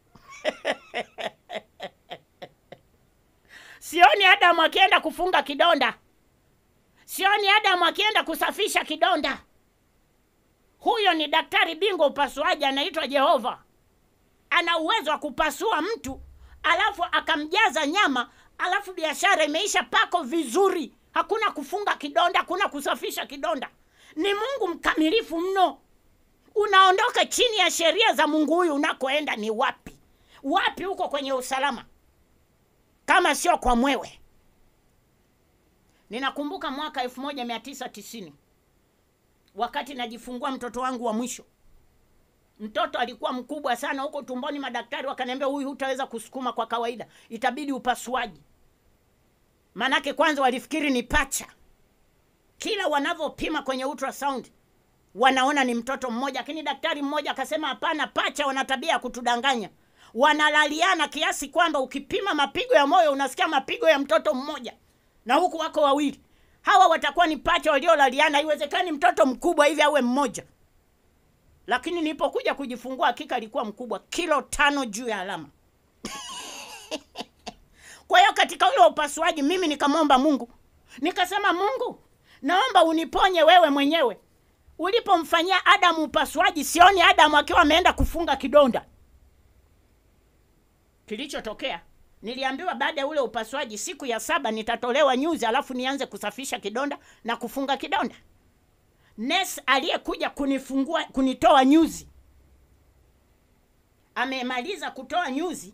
Sioni Adamu akienda kufunga kidonda. Sioni Adamu akienda kusafisha kidonda. Huyo ni daktari bingwa upasuaji, anaitwa Jehova. Ana uwezo wa kupasua mtu alafu akamjaza nyama alafu biashara imeisha pako vizuri, hakuna kufunga kidonda, hakuna kusafisha kidonda. Ni Mungu mkamilifu mno. Unaondoka chini ya sheria za Mungu. Huyu unakoenda ni wapi? Wapi huko kwenye usalama kama sio kwa mwewe? Ninakumbuka mwaka 1990 wakati najifungua mtoto wangu wa mwisho. Mtoto alikuwa mkubwa sana huko tumboni, madaktari wakaniambia, huyu hutaweza kusukuma kwa kawaida, itabidi upasuaji. Manake kwanza walifikiri ni pacha, kila wanavyopima kwenye ultrasound wanaona ni mtoto mmoja, lakini daktari mmoja akasema hapana, pacha wana tabia ya kutudanganya, wanalaliana kiasi kwamba ukipima mapigo ya moyo unasikia mapigo ya mtoto mmoja na huku wako wawili. Hawa watakuwa ni pacha waliolaliana. Haiwezekani mtoto mkubwa hivi awe mmoja. Lakini nilipokuja kujifungua, hakika alikuwa mkubwa, kilo tano juu ya alama. Kwa hiyo katika ule upasuaji, mimi nikamwomba Mungu, nikasema, Mungu, naomba uniponye wewe mwenyewe. Ulipomfanyia Adamu upasuaji, sioni Adamu akiwa ameenda kufunga kidonda. Kilichotokea niliambiwa baada ya ule upasuaji, siku ya saba nitatolewa nyuzi, alafu nianze kusafisha kidonda na kufunga kidonda. Nesi aliyekuja kunifungua kunitoa nyuzi amemaliza kutoa nyuzi,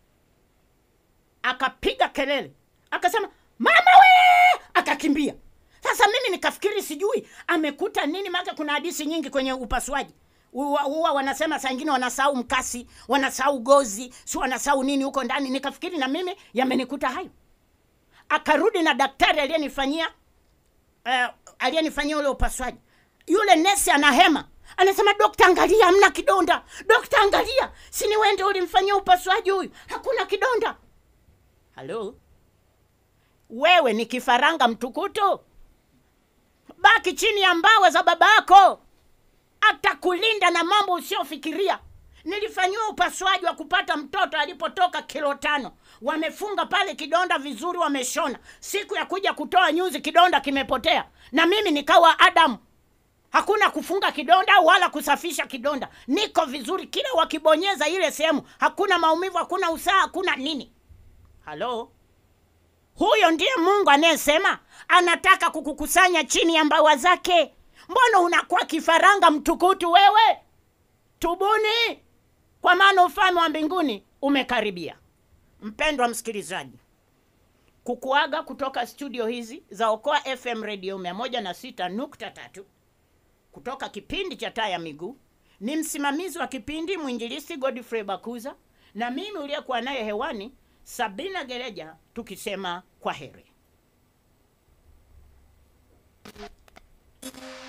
akapiga kelele, akasema mama we, akakimbia. Sasa mimi nikafikiri sijui amekuta nini, maana kuna hadisi nyingi kwenye upasuaji huwa wanasema saa ingine wanasahau mkasi, wanasahau gozi, si wanasahau nini huko ndani. Nikafikiri na mimi yamenikuta hayo. Akarudi na daktari aliyenifanyia uh, aliyenifanyia ule upasuaji. Yule nesi anahema, anasema dokta, angalia, hamna kidonda. Dokta, angalia, si ni wewe ndio ulimfanyia upasuaji huyu, hakuna kidonda. Halo, wewe ni kifaranga mtukutu, baki chini ya mbawa za baba yako atakulinda na mambo usiofikiria. Nilifanyiwa upasuaji wa kupata mtoto alipotoka kilo tano, wamefunga pale kidonda vizuri, wameshona. Siku ya kuja kutoa nyuzi, kidonda kimepotea, na mimi nikawa Adamu. Hakuna kufunga kidonda wala kusafisha kidonda, niko vizuri. Kila wakibonyeza ile sehemu, hakuna maumivu, hakuna usaha, hakuna nini. Halo, huyo ndiye Mungu anayesema anataka kukukusanya chini ya mbawa zake. Mbona unakuwa kifaranga mtukutu wewe? Tubuni, kwa maana ufalme wa mbinguni umekaribia. Mpendwa msikilizaji, kukuaga kutoka studio hizi za Okoa FM Radio 106.3 kutoka kipindi cha Taa ya Miguu, ni msimamizi wa kipindi mwinjilisti Godfrey Bakuza na mimi uliyekuwa naye hewani Sabina Gereja, tukisema kwa heri.